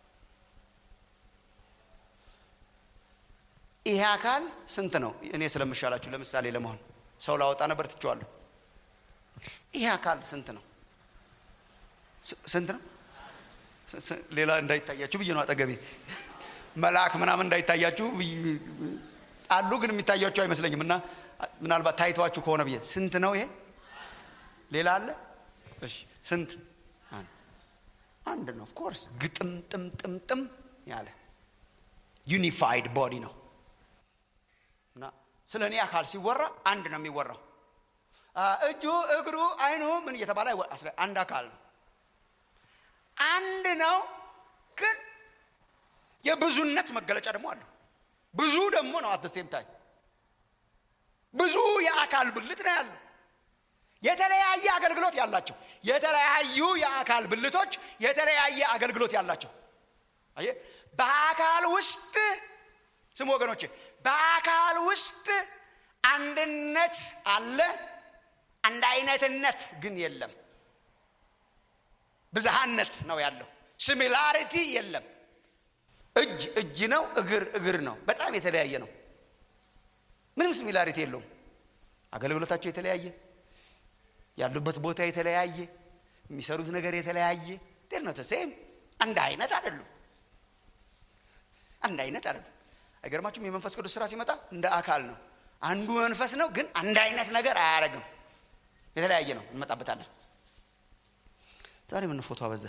ይሄ አካል ስንት ነው እኔ ስለምሻላችሁ ለምሳሌ ለመሆን ሰው ላወጣ ነበር ትችዋለሁ ይሄ አካል ስንት ነው ስንት ነው ሌላ እንዳይታያችሁ ብዬ ነው አጠገቤ መልአክ ምናምን እንዳይታያችሁ አሉ ግን የሚታያችሁ አይመስለኝም እና ምናልባት ታይተዋችሁ ከሆነ ብዬ ስንት ነው ይሄ ሌላ አለ እሺ ስንት አንድ ነው ኦፍኮርስ ግጥም ጥም ጥም ጥም ያለ ዩኒፋይድ ቦዲ ነው እና ስለ እኔ አካል ሲወራ አንድ ነው የሚወራው እጁ እግሩ አይኑ ምን እየተባለ አንድ አካል ነው አንድ ነው ግን የብዙነት መገለጫ ደግሞ አለው ብዙ ደግሞ ነው አት ሴም ታይም ብዙ የአካል ብልት ነው ያለው የተለያየ አገልግሎት ያላቸው የተለያዩ የአካል ብልቶች የተለያየ አገልግሎት ያላቸው በአካል ውስጥ ስሙ ወገኖቼ በአካል ውስጥ አንድነት አለ አንድ አይነትነት ግን የለም ብዝሃነት ነው ያለው ሲሚላሪቲ የለም እጅ እጅ ነው እግር እግር ነው በጣም የተለያየ ነው ምንም ሲሚላሪቲ የለውም አገልግሎታቸው የተለያየ ያሉበት ቦታ የተለያየ የሚሰሩት ነገር የተለያየ ዴር ነው ተሴም አንድ አይነት አይደሉም አንድ አይነት አይደሉም አይገርማችሁም የመንፈስ ቅዱስ ስራ ሲመጣ እንደ አካል ነው አንዱ መንፈስ ነው ግን አንድ አይነት ነገር አያደርግም የተለያየ ነው እንመጣበታለን ዛሬ ምን ፎቶ አበዛ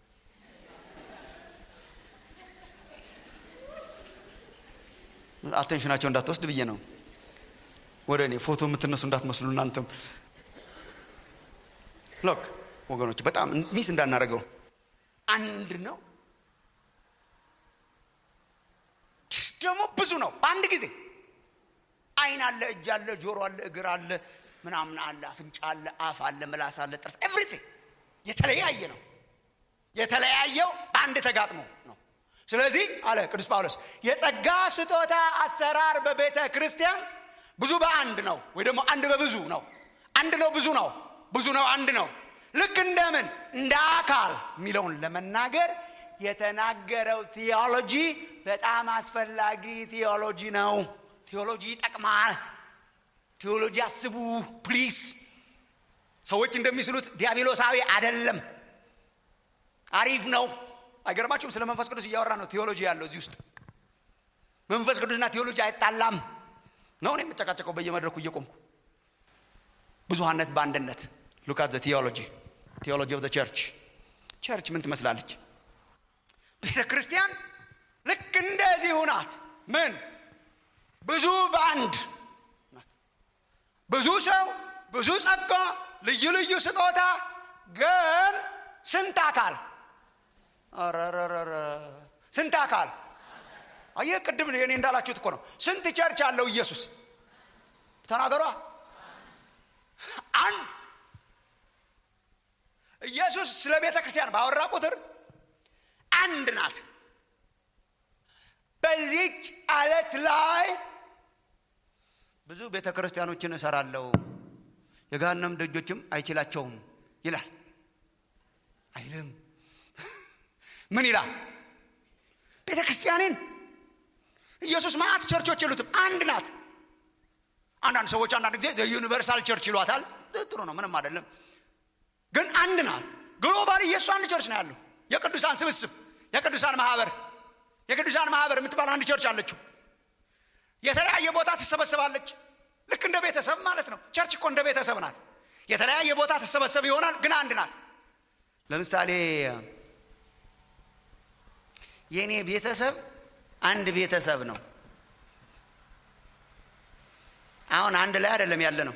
አቴንሽናቸው እንዳትወስድ ብዬ ነው ወደ እኔ ፎቶ የምትነሱ እንዳትመስሉ እናንተም ሎክ ወገኖች በጣም ሚስ እንዳናደርገው አንድ ነው ደግሞ ብዙ ነው በአንድ ጊዜ አይን አለ እጅ አለ ጆሮ አለ እግር አለ ምናምን አለ አፍንጫ አለ አፍ አለ ምላስ አለ ጥርስ ኤቭሪቲንግ የተለያየ ነው የተለያየው በአንድ ተጋጥሞ ነው ስለዚህ አለ ቅዱስ ጳውሎስ የጸጋ ስጦታ አሰራር በቤተ ክርስቲያን ብዙ በአንድ ነው ወይ ደግሞ አንድ በብዙ ነው አንድ ነው ብዙ ነው ብዙ ነው አንድ ነው ልክ እንደምን እንደ አካል የሚለውን ለመናገር የተናገረው ቴዎሎጂ በጣም አስፈላጊ ቴዎሎጂ ነው ቴዎሎጂ ይጠቅማል ቴዎሎጂ አስቡ ፕሊስ ሰዎች እንደሚስሉት ዲያብሎሳዊ አይደለም አሪፍ ነው አይገርማችሁም ስለ መንፈስ ቅዱስ እያወራ ነው ቴዎሎጂ ያለው እዚህ ውስጥ መንፈስ ቅዱስና ቴዎሎጂ አይጣላም ነው እኔ የምጨቃጨቀው በየመድረኩ እየቆምኩ ብዙሀነት በአንድነት ሉካት ዘ ቴዎሎጂ ቴዎሎጂ ኦፍ ቸርች ቸርች ምን ትመስላለች ቤተ ክርስቲያን ልክ እንደዚሁ ናት ምን ብዙ በአንድ ናት ብዙ ሰው ብዙ ጸጋ ልዩ ልዩ ስጦታ ግን ስንት አካል ረረረረ ስንት አካል አየህ ቅድም እኔ እንዳላችሁት እኮ ነው ስንት ቸርች አለው ኢየሱስ ተናገሯ አንድ ኢየሱስ ስለ ቤተ ክርስቲያን ባወራ ቁጥር አንድ ናት በዚች አለት ላይ ብዙ ቤተ ክርስቲያኖችን እሰራለሁ የጋነም ደጆችም አይችላቸውም ይላል አይልም ምን ይላል ቤተ ክርስቲያንን ኢየሱስ ማአት ቸርቾች የሉትም አንድ ናት አንዳንድ ሰዎች አንዳንድ ጊዜ ዩኒቨርሳል ቸርች ይሏታል ጥሩ ነው ምንም አይደለም ግን አንድ ናት ግሎባል ኢየሱስ አንድ ቸርች ነው ያለው የቅዱሳን ስብስብ የቅዱሳን ማህበር የቅዱሳን ማህበር የምትባል አንድ ቸርች አለችው የተለያየ ቦታ ትሰበሰባለች ልክ እንደ ቤተሰብ ማለት ነው ቸርች እኮ እንደ ቤተሰብ ናት የተለያየ ቦታ ትሰበሰብ ይሆናል ግን አንድ ናት ለምሳሌ የእኔ ቤተሰብ አንድ ቤተሰብ ነው አሁን አንድ ላይ አይደለም ያለ ነው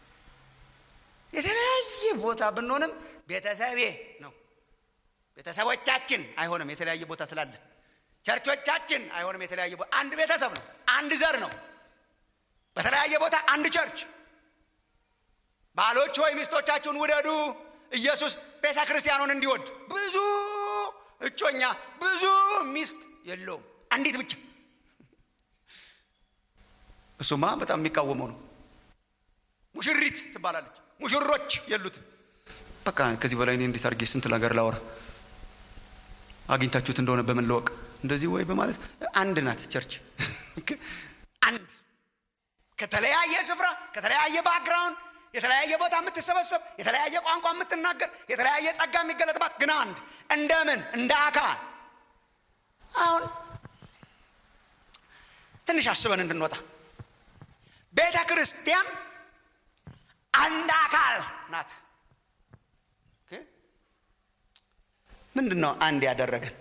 የተለያየ ቦታ ብንሆንም ቤተሰቤ ነው ቤተሰቦቻችን አይሆንም የተለያየ ቦታ ስላለ ቸርቾቻችን አይሆንም የተለያየ ቦታ አንድ ቤተሰብ ነው አንድ ዘር ነው በተለያየ ቦታ አንድ ቸርች ባሎች ወይ ሚስቶቻችሁን ውደዱ ኢየሱስ ቤተ ክርስቲያኑን እንዲወድ ብዙ እጮኛ ብዙ ሚስት የለውም አንዲት ብቻ እሱማ በጣም የሚቃወመው ነው ሙሽሪት ትባላለች ሙሽሮች የሉትም በቃ ከዚህ በላይ እኔ እንዴት አድርጌ ስንት ነገር ላወራ አግኝታችሁት እንደሆነ በመለወቅ እንደዚህ ወይ በማለት አንድ ናት ቸርች አንድ ከተለያየ ስፍራ ከተለያየ ባክግራውንድ የተለያየ ቦታ የምትሰበሰብ የተለያየ ቋንቋ የምትናገር የተለያየ ጸጋ የሚገለጥባት ግን አንድ እንደምን እንደ አካል አሁን ትንሽ አስበን እንድንወጣ ቤተ ክርስቲያን አንድ አካል ናት ምንድን ነው አንድ ያደረገን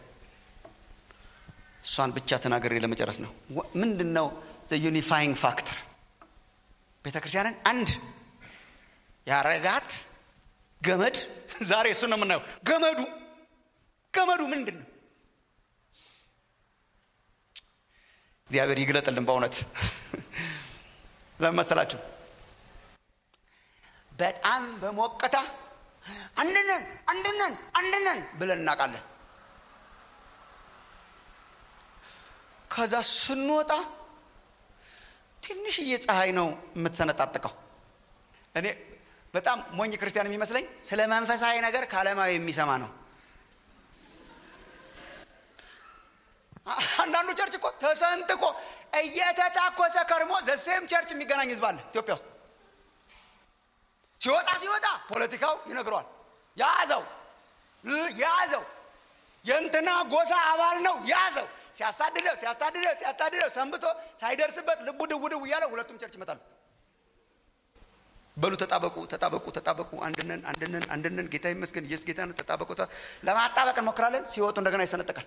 እሷን ብቻ ተናገሬ ለመጨረስ ነው ምንድን ነው ዩኒፋይንግ ፋክተር ቤተ ክርስቲያንን አንድ ያረጋት ገመድ ዛሬ እሱ ነው የምናየው ገመዱ ገመዱ ምንድን ነው እግዚአብሔር ይግለጥልን በእውነት ለመሰላችሁ በጣም በሞቅታ አንድነን አንድነን አንድነን ብለን እናውቃለን ከዛ ስንወጣ ትንሽዬ ፀሐይ ነው የምትሰነጣጥቀው እኔ በጣም ሞኝ ክርስቲያን የሚመስለኝ ስለ መንፈሳዊ ነገር ከዓለማዊ የሚሰማ ነው አንዳንዱ ቸርች እኮ ተሰንጥቆ እየተታኮሰ ከርሞ ዘሴም ቸርች የሚገናኝ ህዝብ አለ ኢትዮጵያ ውስጥ ሲወጣ ሲወጣ ፖለቲካው ይነግረዋል ያዘው ያዘው የእንትና ጎሳ አባል ነው ያዘው ሲያሳድደው ሲያሳድደው ሲያሳድደው ሰንብቶ ሳይደርስበት ልቡ ድው ድው እያለ ሁለቱም ቸርች ይመጣሉ በሉ ተጣበቁ ተጣበቁ ተጣበቁ አንድነን አንድነን አንድነን ጌታ ይመስገን ኢየሱስ ጌታ ነው ተጣበቁ ለማጣበቅ እንሞክራለን ሲወጡ እንደገና ይሰነጠቃል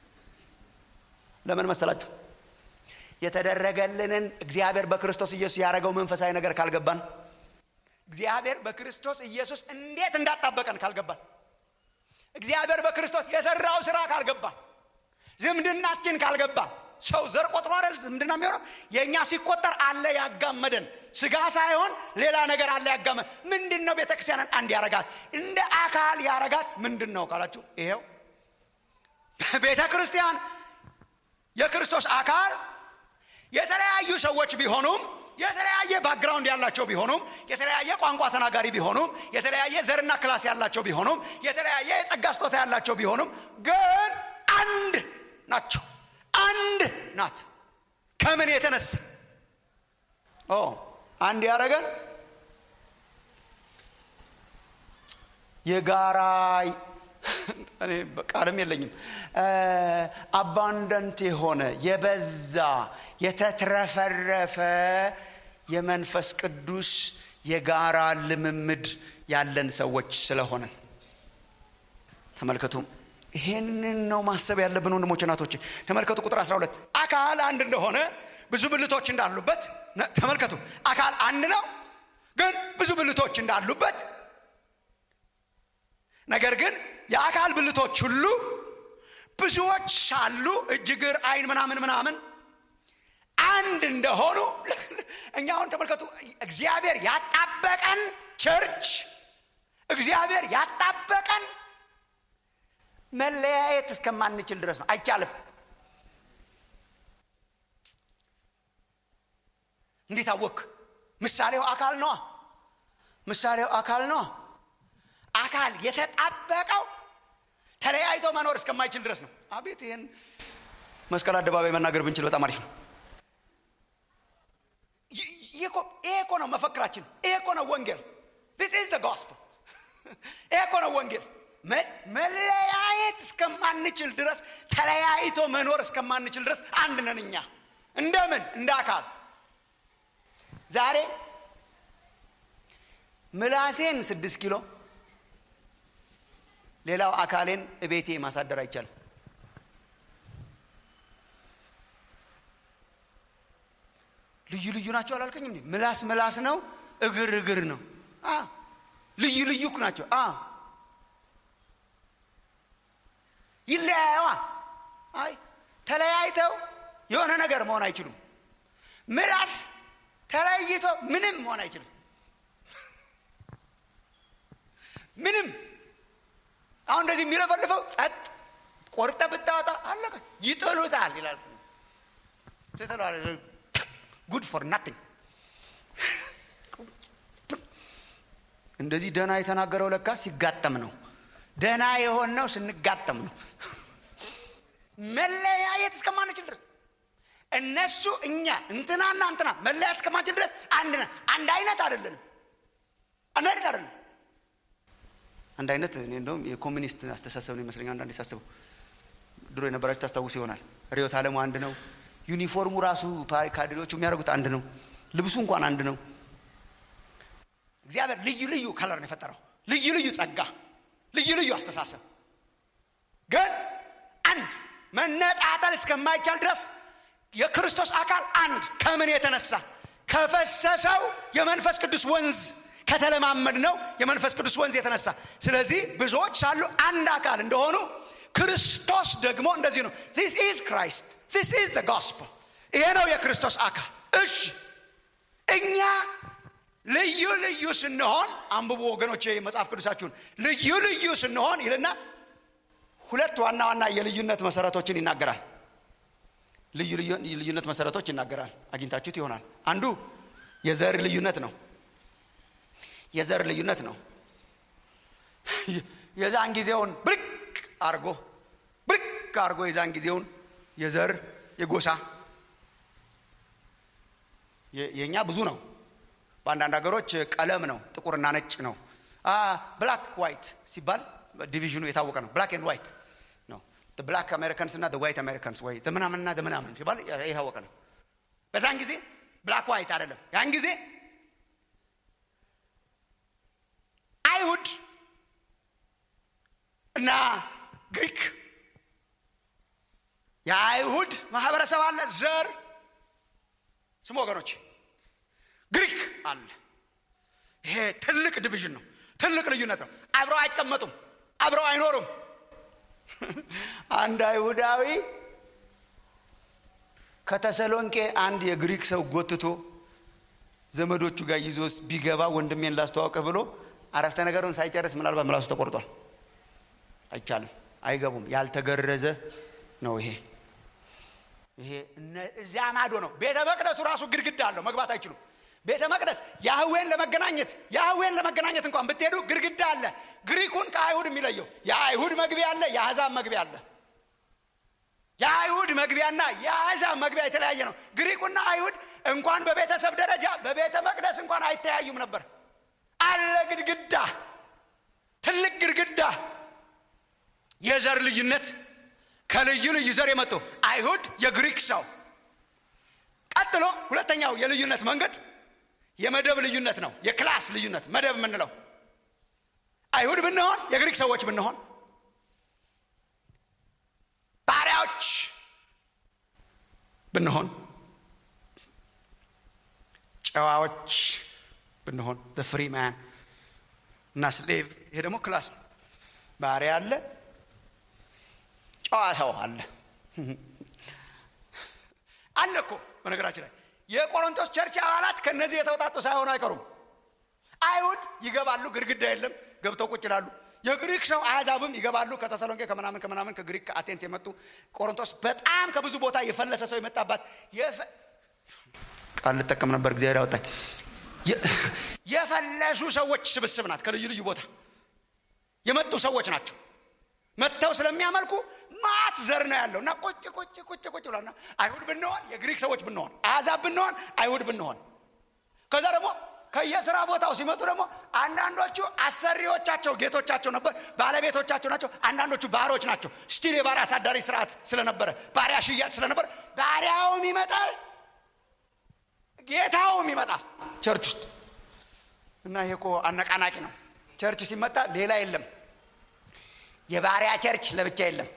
ለምን መሰላችሁ የተደረገልንን እግዚአብሔር በክርስቶስ ኢየሱስ ያደረገው መንፈሳዊ ነገር ካልገባን እግዚአብሔር በክርስቶስ ኢየሱስ እንዴት እንዳጣበቀን ካልገባን እግዚአብሔር በክርስቶስ የሰራው ስራ ካልገባን ዝምድናችን ካልገባን ሰው ዘር ቆጥሮ አይደል ዝምድና የሚሆነው የእኛ ሲቆጠር አለ ያጋመደን ስጋ ሳይሆን ሌላ ነገር አለ ያጋመ ምንድን ነው ቤተክርስቲያንን አንድ ያረጋት እንደ አካል ያረጋት ምንድን ነው ካላችሁ ይሄው ቤተ ክርስቲያን የክርስቶስ አካል የተለያዩ ሰዎች ቢሆኑም የተለያየ ባክግራውንድ ያላቸው ቢሆኑም የተለያየ ቋንቋ ተናጋሪ ቢሆኑም የተለያየ ዘርና ክላስ ያላቸው ቢሆኑም የተለያየ የጸጋ ስጦታ ያላቸው ቢሆኑም ግን አንድ ናቸው አንድ ናት ከምን የተነሳ ኦ አንድ ያደረገን የጋራ እኔ ቃልም የለኝም አባንደንት የሆነ የበዛ የተትረፈረፈ የመንፈስ ቅዱስ የጋራ ልምምድ ያለን ሰዎች ስለሆነን ተመልከቱ ይሄንን ነው ማሰብ ያለብን ወንድሞች ናቶች ተመልከቱ ቁጥር 12 አካል አንድ እንደሆነ ብዙ ብልቶች እንዳሉበት ተመልከቱ አካል አንድ ነው ግን ብዙ ብልቶች እንዳሉበት ነገር ግን የአካል ብልቶች ሁሉ ብዙዎች ሳሉ እጅግር አይን ምናምን ምናምን አንድ እንደሆኑ እኛ አሁን ተመልከቱ እግዚአብሔር ያጣበቀን ቸርች እግዚአብሔር ያጣበቀን መለያየት እስከማንችል ድረስ ነው አይቻልም እንዴት አወክ ምሳሌው አካል ነዋ ምሳሌው አካል ነዋ አካል የተጣበቀው ተለያይቶ መኖር እስከማይችል ድረስ ነው አቤት ይህን መስቀል አደባባይ መናገር ብንችል በጣም አሪፍ ነው ይሄ እኮ ነው መፈክራችን ይሄ እኮ ነው ወንጌል this is the gospel ይሄ እኮ ነው ወንጌል መለያየት እስከማንችል ድረስ ተለያይቶ መኖር እስከማንችል ድረስ አንድ ነን እኛ እንደምን እንደ አካል ዛሬ ምላሴን ስድስት ኪሎ ሌላው አካሌን እቤቴ ማሳደር አይቻልም ልዩ ልዩ ናቸው አላልከኝም ምላስ ምላስ ነው እግር እግር ነው ልዩ ልዩ ናቸው ይለያየዋ አይ ተለያይተው የሆነ ነገር መሆን አይችሉም ምላስ ተለይቶ ምንም መሆን አይችልም ምንም አሁን እንደዚህ የሚለፈልፈው ጸጥ ቆርጠ ብታወጣ አለቀ ይጥሉታል ይላል ጉድ ፎር ናቲንግ እንደዚህ ደና የተናገረው ለካ ሲጋጠም ነው ደና የሆነው ስንጋጠም ነው መለያየት እስከማንችል ድረስ እነሱ እኛ እንትናና እንትና መለያየት እስከማንችል ድረስ አንድ ነን አንድ አይነት አይደለንም አንድ አይነት አይደለም አንድ አይነት እኔ እንደውም የኮሚኒስት አስተሳሰብ ነው ይመስለኛል አንዳንድ ሳስበው ድሮ የነበራችሁ ታስታውሱ ይሆናል ርዮት አለሙ አንድ ነው ዩኒፎርሙ ራሱ ካድሬዎቹ የሚያደርጉት አንድ ነው ልብሱ እንኳን አንድ ነው እግዚአብሔር ልዩ ልዩ ከለር ነው የፈጠረው ልዩ ልዩ ጸጋ ልዩ ልዩ አስተሳሰብ ግን አንድ መነጣጠል እስከማይቻል ድረስ የክርስቶስ አካል አንድ ከምን የተነሳ ከፈሰሰው የመንፈስ ቅዱስ ወንዝ ከተለማመድ ነው የመንፈስ ቅዱስ ወንዝ የተነሳ ስለዚህ ብዙዎች ሳሉ አንድ አካል እንደሆኑ ክርስቶስ ደግሞ እንደዚህ ነው ዚስ ኢዝ ክራይስት ዚስ ኢዝ ዘ ጎስፐል ይሄ ነው የክርስቶስ አካል እሺ እኛ ልዩ ልዩ ስንሆን አንብቡ ወገኖች መጽሐፍ ቅዱሳችሁን ልዩ ልዩ ስንሆን ይልና ሁለት ዋና ዋና የልዩነት መሰረቶችን ይናገራል ልዩ ልዩነት መሰረቶች ይናገራል አግኝታችሁት ይሆናል አንዱ የዘር ልዩነት ነው የዘር ልዩነት ነው የዛን ጊዜውን ብርቅ አርጎ ብርቅ አርጎ የዛን ጊዜውን የዘር የጎሳ የእኛ ብዙ ነው በአንዳንድ ሀገሮች ቀለም ነው ጥቁርና ነጭ ነው ብላክ ዋይት ሲባል ዲቪዥኑ የታወቀ ነው ብላክ ኤንድ ዋይት ነው ብላክ አሜሪካንስ እና ዋይት አሜሪካንስ ወይ ምናምንና ምናምን ሲባል የታወቀ ነው በዛን ጊዜ ብላክ ዋይት አይደለም ያን ጊዜ አይሁድ እና ግሪክ የአይሁድ ማህበረሰብ አለ ዘር ስሙ ወገኖች ግሪክ አለ ይሄ ትልቅ ዲቪዥን ነው ትልቅ ልዩነት ነው አብረው አይቀመጡም አብረው አይኖሩም አንድ አይሁዳዊ ከተሰሎንቄ አንድ የግሪክ ሰው ጎትቶ ዘመዶቹ ጋር ይዞስ ቢገባ ወንድሜን ላስተዋውቅህ ብሎ አረፍተ ነገሩን ሳይጨርስ ምናልባት ምላሱ ተቆርጧል አይቻልም አይገቡም ያልተገረዘ ነው ይሄ ይሄ እዚያ ማዶ ነው ቤተ መቅደሱ ራሱ ግድግዳ አለው መግባት አይችሉም ቤተ መቅደስ ያህዌን ለመገናኘት ያህዌን ለመገናኘት እንኳን ብትሄዱ ግድግዳ አለ ግሪኩን ከአይሁድ የሚለየው የአይሁድ መግቢያ አለ የአሕዛብ መግቢያ አለ የአይሁድ መግቢያና የአሕዛብ መግቢያ የተለያየ ነው ግሪኩና አይሁድ እንኳን በቤተሰብ ደረጃ በቤተ መቅደስ እንኳን አይተያዩም ነበር አለ ግድግዳ ትልቅ ግድግዳ የዘር ልዩነት ከልዩ ልዩ ዘር የመጡ አይሁድ የግሪክ ሰው ቀጥሎ ሁለተኛው የልዩነት መንገድ የመደብ ልዩነት ነው የክላስ ልዩነት መደብ የምንለው አይሁድ ብንሆን የግሪክ ሰዎች ብንሆን ባሪያዎች ብንሆን ጨዋዎች ብንሆን ፍሪ ማን እና ስሌቭ ይሄ ደግሞ ክላስ ነው ባሪያ አለ ጨዋ ሰው አለ አለ እኮ በነገራችን ላይ የቆሮንቶስ ቸርች አባላት ከነዚህ የተውጣጡ ሳይሆኑ አይቀሩም አይሁድ ይገባሉ ግድግዳ የለም ገብተው ቁጭ ይላሉ የግሪክ ሰው አሕዛብም ይገባሉ ከተሰሎንቄ ከምናምን ከምናምን ከግሪክ ከአቴንስ የመጡ ቆሮንቶስ በጣም ከብዙ ቦታ የፈለሰ ሰው የመጣባት ቃል ልጠቀም ነበር እግዚአብሔር ያወጣኝ የፈለሱ ሰዎች ስብስብ ናት ከልዩ ልዩ ቦታ የመጡ ሰዎች ናቸው መጥተው ስለሚያመልኩ ማት ዘር ነው ያለው እና ቁጭ ቁጭ ቁጭ ቁጭ ብሏና አይሁድ ብንሆን የግሪክ ሰዎች ብንሆን አሕዛብ ብንሆን አይሁድ ብንሆን ከዛ ደግሞ ከየስራ ቦታው ሲመጡ ደግሞ አንዳንዶቹ አሰሪዎቻቸው ጌቶቻቸው ነበር ባለቤቶቻቸው ናቸው አንዳንዶቹ ባሮች ናቸው ስቲል የባሪያ አሳዳሪ ስርዓት ስለነበረ ባሪያ ሽያጭ ስለነበረ ባሪያውም ይመጣል ጌታውም ይመጣል ቸርች ውስጥ እና ይሄ እኮ አነቃናቂ ነው ቸርች ሲመጣ ሌላ የለም የባሪያ ቸርች ለብቻ የለም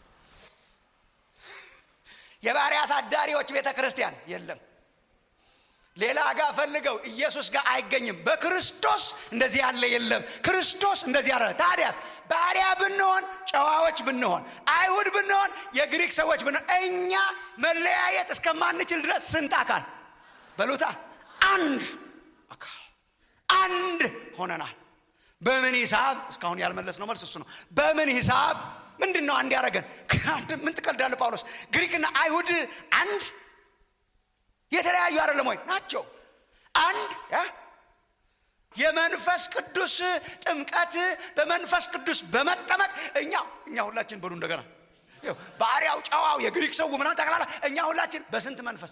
የባሪያ አሳዳሪዎች ቤተ ክርስቲያን የለም ሌላ ጋር ፈልገው ኢየሱስ ጋር አይገኝም በክርስቶስ እንደዚህ ያለ የለም ክርስቶስ እንደዚህ ያለ ታዲያስ ባሪያ ብንሆን ጨዋዎች ብንሆን አይሁድ ብንሆን የግሪክ ሰዎች ብንሆን እኛ መለያየት እስከማንችል ድረስ ስንት አካል በሉታ አንድ አካል አንድ ሆነናል በምን ሂሳብ እስካሁን ያልመለስ ነው መልስ እሱ ነው በምን ሂሳብ ምንድን ነው አንድ ያደረገን ምን ትቀልዳለ ጳውሎስ ግሪክና አይሁድ አንድ የተለያዩ አይደለም ወይ ናቸው አንድ የመንፈስ ቅዱስ ጥምቀት በመንፈስ ቅዱስ በመጠመቅ እኛ እኛ ሁላችን በሉ እንደገና ባሪያው ጨዋው የግሪክ ሰው ምናምን ጠቅላላ እኛ ሁላችን በስንት መንፈስ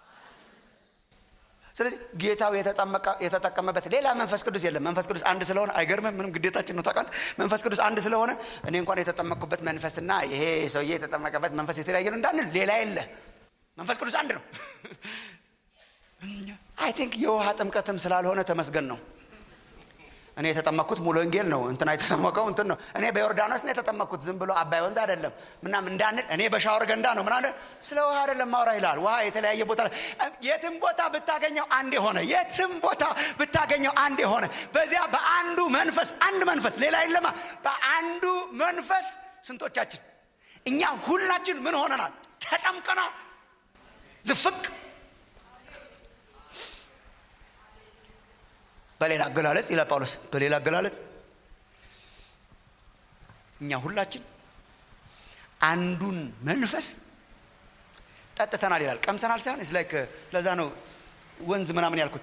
ስለዚህ ጌታው የተጠቀመበት ሌላ መንፈስ ቅዱስ የለም መንፈስ ቅዱስ አንድ ስለሆነ አይገርምም ምንም ግዴታችን ነው ታውቃል መንፈስ ቅዱስ አንድ ስለሆነ እኔ እንኳን የተጠመቅኩበት መንፈስና ይሄ ሰውዬ የተጠመቀበት መንፈስ የተለያየ ነው እንዳንል ሌላ የለ መንፈስ ቅዱስ አንድ ነው አይ ቲንክ የውሃ ጥምቀትም ስላልሆነ ተመስገን ነው እኔ የተጠመቅኩት ሙሉ ወንጌል ነው እንትና የተጠመቀው እንትን ነው እኔ በዮርዳኖስ ነው የተጠመቅኩት ዝም ብሎ አባይ ወንዝ አይደለም ምናም እንዳንል እኔ በሻወር ገንዳ ነው ምና ስለ ውሃ አይደለም ማውራ ይላል ውሃ የተለያየ ቦታ የትም ቦታ ብታገኘው አንድ የሆነ የትም ቦታ ብታገኘው አንድ የሆነ በዚያ በአንዱ መንፈስ አንድ መንፈስ ሌላ የለማ በአንዱ መንፈስ ስንቶቻችን እኛ ሁላችን ምን ሆነናል ተጠምቀናል ዝፍቅ በሌላ አገላለጽ ይላል ጳውሎስ በሌላ አገላለጽ እኛ ሁላችን አንዱን መንፈስ ጠጥተናል ይላል ቀምሰናል ሳይሆን ስ ላይክ ለዛ ነው ወንዝ ምናምን ያልኩት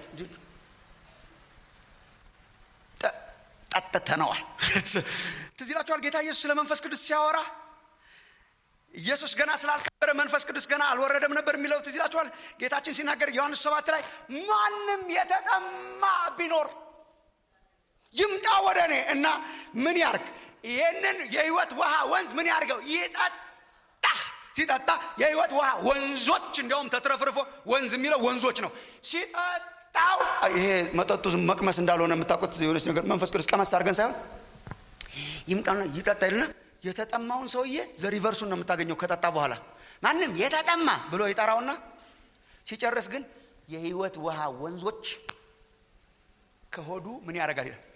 ጠጥተነዋል ትዝ ይላችኋል ጌታ ኢየሱስ ስለ መንፈስ ቅዱስ ሲያወራ ኢየሱስ ገና ስላልከበረ መንፈስ ቅዱስ ገና አልወረደም ነበር የሚለው ትዝ ይላችኋል ጌታችን ሲናገር ዮሐንስ ሰባት ላይ ማንም የተጠማ ቢኖር ይምጣ ወደ እኔ እና ምን ያርግ ይህንን የህይወት ውሃ ወንዝ ምን ያርገው ይጠጣ ሲጠጣ የህይወት ውሃ ወንዞች እንዲያውም ተትረፍርፎ ወንዝ የሚለው ወንዞች ነው ሲጠጣው ይሄ መጠጡ መቅመስ እንዳልሆነ የምታውቁት የሆነች ነገር መንፈስ ቅዱስ ቀመስ አድርገን ሳይሆን ይምጣና ይጠጣ ይልና የተጠማውን ሰውዬ ዘሪቨርሱን ነው የምታገኘው ከጠጣ በኋላ ማንም የተጠማ ብሎ ይጠራውና ሲጨርስ ግን የህይወት ውሃ ወንዞች ከሆዱ ምን ያደርጋል ይላል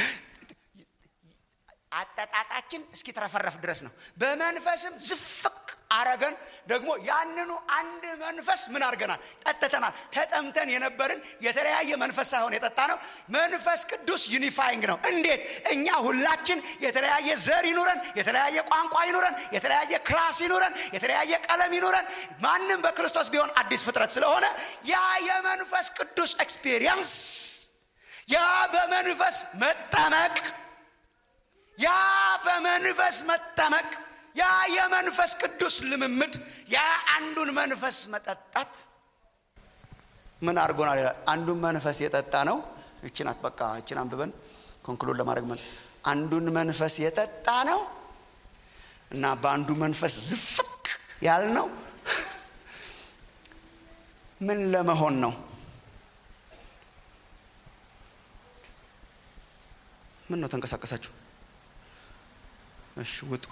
አጠጣጣችን እስኪትረፈረፍ ድረስ ነው በመንፈስም ዝፍቅ አረገን ደግሞ ያንኑ አንድ መንፈስ ምን አድርገናል ጠጥተናል ተጠምተን የነበርን የተለያየ መንፈስ ሳይሆን የጠጣ ነው መንፈስ ቅዱስ ዩኒፋይንግ ነው እንዴት እኛ ሁላችን የተለያየ ዘር ይኑረን የተለያየ ቋንቋ ይኑረን የተለያየ ክላስ ይኑረን የተለያየ ቀለም ይኑረን ማንም በክርስቶስ ቢሆን አዲስ ፍጥረት ስለሆነ ያ የመንፈስ ቅዱስ ኤክስፒሪየንስ ያ በመንፈስ መጠመቅ ያ በመንፈስ መጠመቅ ያ የመንፈስ ቅዱስ ልምምድ ያ አንዱን መንፈስ መጠጣት ምን አድርጎናል ይላል አንዱን መንፈስ የጠጣ ነው እችናት በቃ እችን አንብበን ኮንክሉድ ለማድረግ መ አንዱን መንፈስ የጠጣ ነው እና በአንዱ መንፈስ ዝፍቅ ያል ነው ምን ለመሆን ነው ምን ነው ተንቀሳቀሳችሁ እሺ ውጡ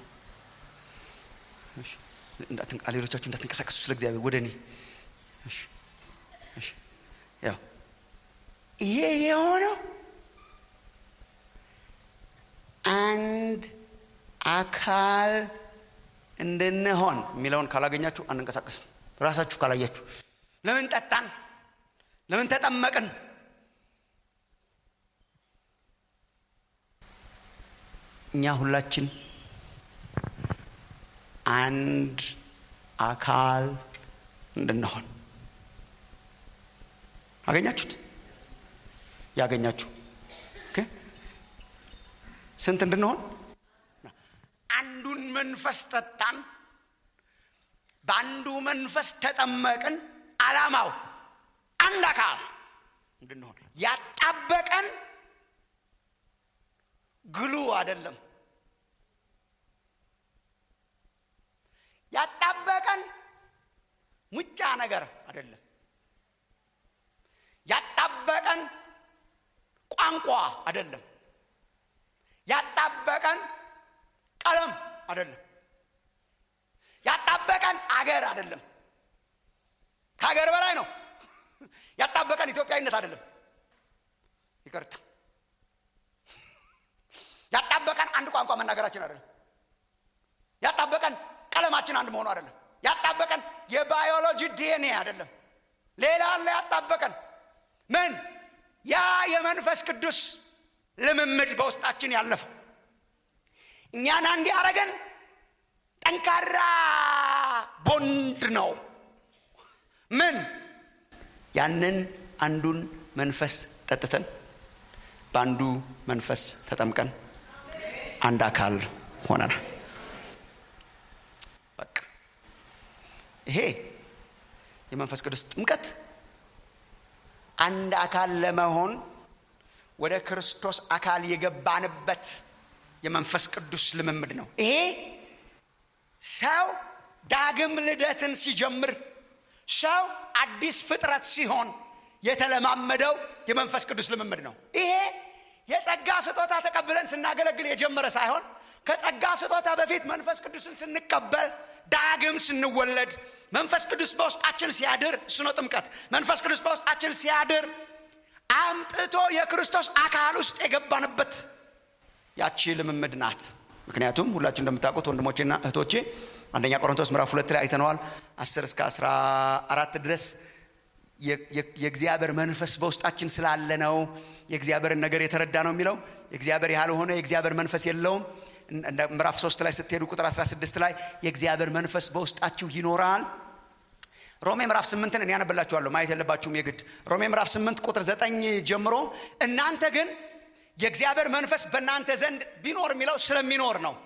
ሌሎቻችሁ እንዳትንቀሳቀሱ ስለ እግዚአብሔር ወደ እኔ ያው ይሄ የሆነው አንድ አካል እንድንሆን የሚለውን ካላገኛችሁ አንንቀሳቀስም ራሳችሁ ካላያችሁ ለምን ጠጣን ለምን ተጠመቅን እኛ ሁላችን አንድ አካል እንድንሆን አገኛችሁት ያገኛችሁ ስንት እንድንሆን አንዱን መንፈስ ጠጣን በአንዱ መንፈስ ተጠመቅን አላማው አንድ አካል እንድንሆን ያጣበቀን ግሉ አይደለም ያጣበቀን ሙጫ ነገር አይደለም ያጣበቀን ቋንቋ አይደለም ያጣበቀን ቀለም አይደለም ያጣበቀን አገር አይደለም ከሀገር በላይ ነው ያጣበቀን ኢትዮጵያዊነት አይደለም ይቅርታ ያጣበቀን አንድ ቋንቋ መናገራችን አይደለም ያጣበቀን ቀለማችን አንድ መሆኑ አይደለም ያጣበቀን የባዮሎጂ ዲኤንኤ አይደለም ሌላ አለ ያጣበቀን ምን ያ የመንፈስ ቅዱስ ልምምድ በውስጣችን ያለፈው እኛን አንድ ያረገን ጠንካራ ቦንድ ነው ምን ያንን አንዱን መንፈስ ጠጥተን በአንዱ መንፈስ ተጠምቀን አንድ አካል ሆነናል በቃ ይሄ የመንፈስ ቅዱስ ጥምቀት አንድ አካል ለመሆን ወደ ክርስቶስ አካል የገባንበት የመንፈስ ቅዱስ ልምምድ ነው ይሄ ሰው ዳግም ልደትን ሲጀምር ሰው አዲስ ፍጥረት ሲሆን የተለማመደው የመንፈስ ቅዱስ ልምምድ ነው ይሄ የጸጋ ስጦታ ተቀብለን ስናገለግል የጀመረ ሳይሆን ከጸጋ ስጦታ በፊት መንፈስ ቅዱስን ስንቀበል ዳግም ስንወለድ መንፈስ ቅዱስ በውስጣችን ሲያድር እሱ ነው ጥምቀት መንፈስ ቅዱስ በውስጣችን ሲያድር አምጥቶ የክርስቶስ አካል ውስጥ የገባንበት ያቺ ልምምድ ናት ምክንያቱም ሁላችሁ እንደምታውቁት ወንድሞቼና እህቶቼ አንደኛ ቆሮንቶስ ምዕራፍ ሁለት ላይ አይተነዋል አስር እስከ አስራ አራት ድረስ የእግዚአብሔር መንፈስ በውስጣችን ስላለ ነው የእግዚአብሔርን ነገር የተረዳ ነው የሚለው የእግዚአብሔር ያልሆነ የእግዚአብሔር መንፈስ የለውም ምዕራፍ ሶስት ላይ ስትሄዱ ቁጥር 16 ላይ የእግዚአብሔር መንፈስ በውስጣችሁ ይኖራል ሮሜ ምዕራፍ ስምንትን እኔ ያነብላችኋለሁ ማየት የለባችሁም የግድ ሮሜ ምዕራፍ ስምንት ቁጥር ዘጠኝ ጀምሮ እናንተ ግን የእግዚአብሔር መንፈስ በእናንተ ዘንድ ቢኖር የሚለው ስለሚኖር ነው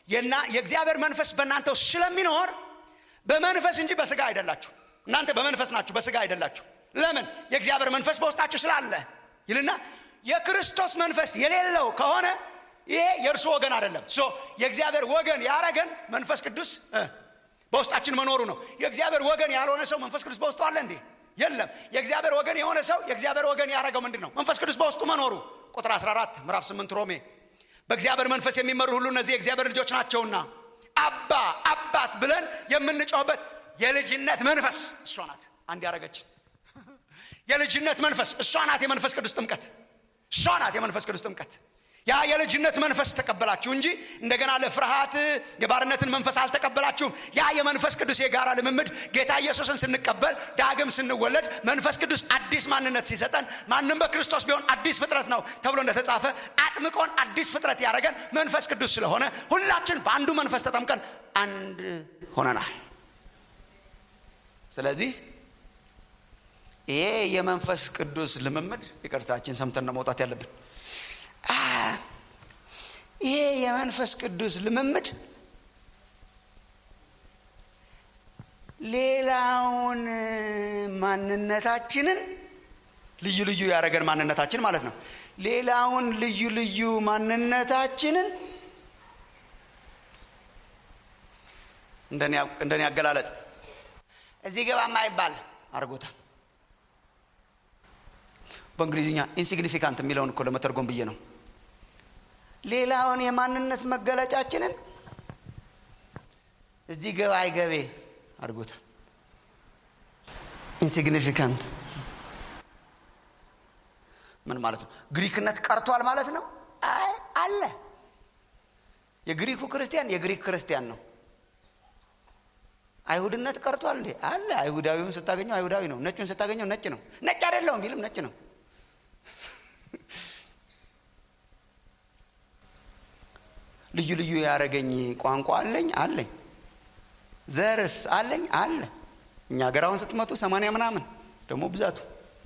የና የእግዚአብሔር መንፈስ በእናንተ ውስጥ ስለሚኖር በመንፈስ እንጂ በስጋ አይደላችሁ እናንተ በመንፈስ ናችሁ በስጋ አይደላችሁ ለምን የእግዚአብሔር መንፈስ በውስጣችሁ ስላለ ይልና የክርስቶስ መንፈስ የሌለው ከሆነ ይሄ የእርሱ ወገን አይደለም ሶ የእግዚአብሔር ወገን ያረገን መንፈስ ቅዱስ እ፣ በውስጣችን መኖሩ ነው የእግዚአብሔር ወገን ያልሆነ ሰው መንፈስ ቅዱስ በውስጡ አለ እንዴ የለም የእግዚአብሔር ወገን የሆነ ሰው የእግዚአብሔር ወገን ያደረገው ምንድን ነው መንፈስ ቅዱስ በውስጡ መኖሩ ቁጥር 14 ምዕራፍ 8 ሮሜ በእግዚአብሔር መንፈስ የሚመሩ ሁሉ እነዚህ የእግዚአብሔር ልጆች ናቸውና አባ አባት ብለን የምንጮህበት የልጅነት መንፈስ እሷ ናት አንድ ያደረገችን የልጅነት መንፈስ እሷ ናት የመንፈስ ቅዱስ ጥምቀት እሷ ናት የመንፈስ ቅዱስ ጥምቀት ያ የልጅነት መንፈስ ተቀበላችሁ እንጂ እንደገና ለፍርሃት የባርነትን መንፈስ አልተቀበላችሁም ያ የመንፈስ ቅዱስ የጋራ ልምምድ ጌታ ኢየሱስን ስንቀበል ዳግም ስንወለድ መንፈስ ቅዱስ አዲስ ማንነት ሲሰጠን ማንም በክርስቶስ ቢሆን አዲስ ፍጥረት ነው ተብሎ እንደተጻፈ አጥምቆን አዲስ ፍጥረት ያደረገን መንፈስ ቅዱስ ስለሆነ ሁላችን በአንዱ መንፈስ ተጠምቀን አንድ ሆነናል ስለዚህ ይሄ የመንፈስ ቅዱስ ልምምድ ይቅርታችን ሰምተን ነው መውጣት ያለብን አ፣ ይሄ የመንፈስ ቅዱስ ልምምድ ሌላውን ማንነታችንን ልዩ ልዩ ያደረገን ማንነታችን ማለት ነው ሌላውን ልዩ ልዩ ማንነታችንን እንደኔ- እንደኔ አገላለጥ እዚህ ገባ ማይባል አድርጎታል በእንግሊዝኛ ኢንሲግኒፊካንት የሚለውን እኮ ለመተርጎም ብዬ ነው ሌላውን የማንነት መገለጫችንን እዚህ ገባ አይገቤ አድርጎታል ኢንሲግኒፊካንት ምን ማለት ነው ግሪክነት ቀርቷል ማለት ነው አይ አለ የግሪኩ ክርስቲያን የግሪክ ክርስቲያን ነው አይሁድነት ቀርቷል እንዴ አለ አይሁዳዊውን ስታገኘው አይሁዳዊ ነው ነጩን ስታገኘው ነጭ ነው ነጭ አይደለውም ቢልም ነጭ ነው ልዩ ልዩ ያደረገኝ ቋንቋ አለኝ አለኝ ዘርስ አለኝ አለ እኛ ሀገር አሁን ስትመጡ ሰማንያ ምናምን ደግሞ ብዛቱ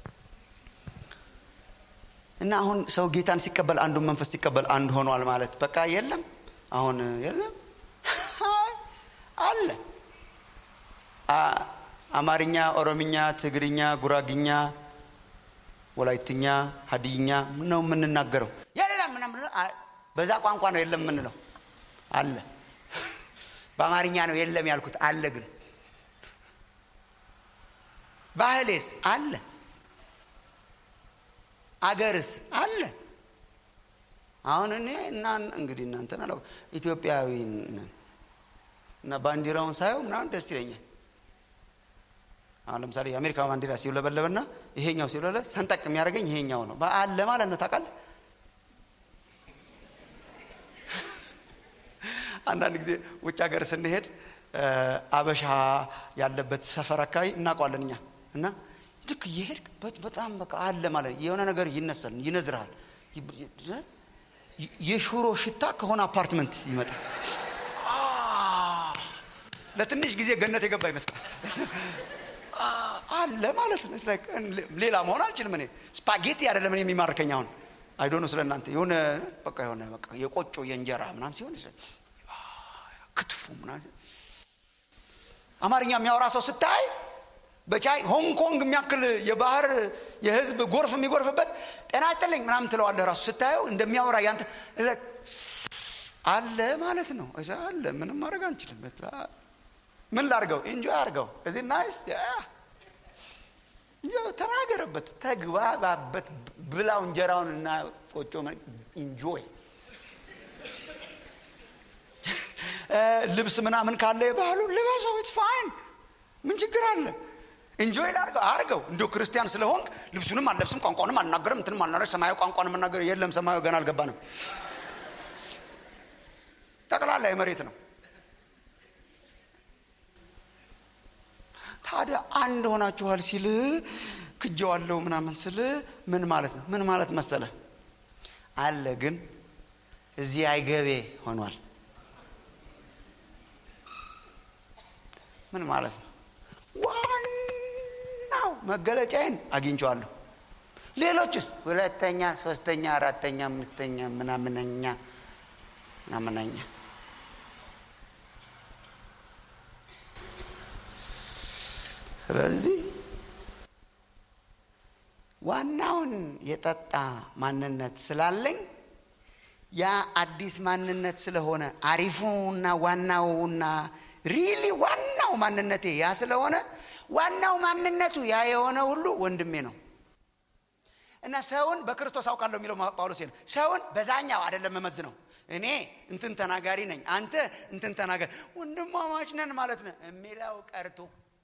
እና አሁን ሰው ጌታን ሲቀበል አንዱን መንፈስ ሲቀበል አንድ ሆኗል ማለት በቃ የለም አሁን የለም አለ አ- አማርኛ ኦሮምኛ ትግርኛ ጉራግኛ ወላይትኛ ሀዲይኛ ነው የምንናገረው የለም ምናምን አ- በዛ ቋንቋ ነው የለም የምንለው አለ በአማርኛ ነው የለም ያልኩት አለ ግን ባህሌስ አለ አገርስ አለ አሁን እኔ እና እንግዲህ እናንተን አላ ኢትዮጵያዊ ነን እና ባንዲራውን ሳየው ምናምን ደስ ይለኛል አሁን ለምሳሌ የአሜሪካ ባንዲራ ሲውለበለብና ይሄኛው ሲውለበለብ ሰንጠቅ የሚያደርገኝ ይሄኛው ነው አለ ማለት ነው ታውቃለህ አንዳንድ ጊዜ ውጭ ሀገር ስንሄድ እ፣ አበሻ ያለበት ሰፈር አካባቢ እናውቀዋለን እኛ እና ልክ እየሄድክ በ- በጣም በቃ አለ ማለት የሆነ ነገር ይነሳል ይነዝርሃል ይ- ይ- የሽሮ ሽታ ከሆነ አፓርትመንት ይመጣል አ፣ ለትንሽ ጊዜ ገነት የገባ ይመስላል አ፣ አለ ማለት ነው It's like ሌላ መሆን አልችልም እኔ ስፓጌቲ አይደለም እኔ የሚማርከኝ አሁን አይዶኖ ስለ እናንተ የሆነ በቃ የሆነ በቃ የቆጮ የእንጀራ ምናምን ሲሆን አ፣ ክትፎ ምናምን አማርኛ የሚያወራ ሰው ስታይ በቻይ ሆንግ ኮንግ የሚያክል የባህር የህዝብ ጎርፍ የሚጎርፍበት ጤና ይስጥልኝ ምናምን ትለዋለህ ራሱ ስታየው እንደሚያወራ ያንተ አለ ማለት ነው እዛ አለ ምንም ማድረግ አንችልም ምን ላርገው ኢንጆይ አርገው እዚህ ናይስ ተናገረበት ተግባባበት ብላው እንጀራውን እና ቆጮ ኢንጆይ ልብስ ምናምን ካለ የባህሉ ልበሰው ኢትስ ፋይን ምን ችግር አለ እንጆይ ላርገው አርገው እንዲሁ ክርስቲያን ስለሆንክ ልብሱንም አልለብስም ቋንቋንም አልናገርም እንትንም አልናገር ሰማያዊ ቋንቋን መናገር የለም ሰማያዊ ገና አልገባንም ጠቅላላ የመሬት ነው ታዲያ አንድ ሆናችኋል ሲል ክጀዋለው ምናምን ስል ምን ማለት ነው ምን ማለት መሰለ አለ ግን እዚህ አይገቤ ሆኗል ምን ማለት ነው ዋናው መገለጫዬን አግኝቸዋለሁ ሌሎችስ ሁለተኛ ሶስተኛ አራተኛ አምስተኛ ምናምነኛ ምናምነኛ ስለዚህ ዋናውን የጠጣ ማንነት ስላለኝ ያ አዲስ ማንነት ስለሆነ አሪፉና ዋናውና ሪሊ ዋናው ማንነቴ ያ ስለሆነ ዋናው ማንነቱ ያ የሆነ ሁሉ ወንድሜ ነው እና ሰውን በክርስቶስ አውቃለሁ የሚለው ጳውሎስ ነው ሰውን በዛኛው አይደለም መመዝነው እኔ እንትን ተናጋሪ ነኝ አንተ እንትን ተናጋሪ ወንድማማች ነን ማለት ነው የሚለው ቀርቶ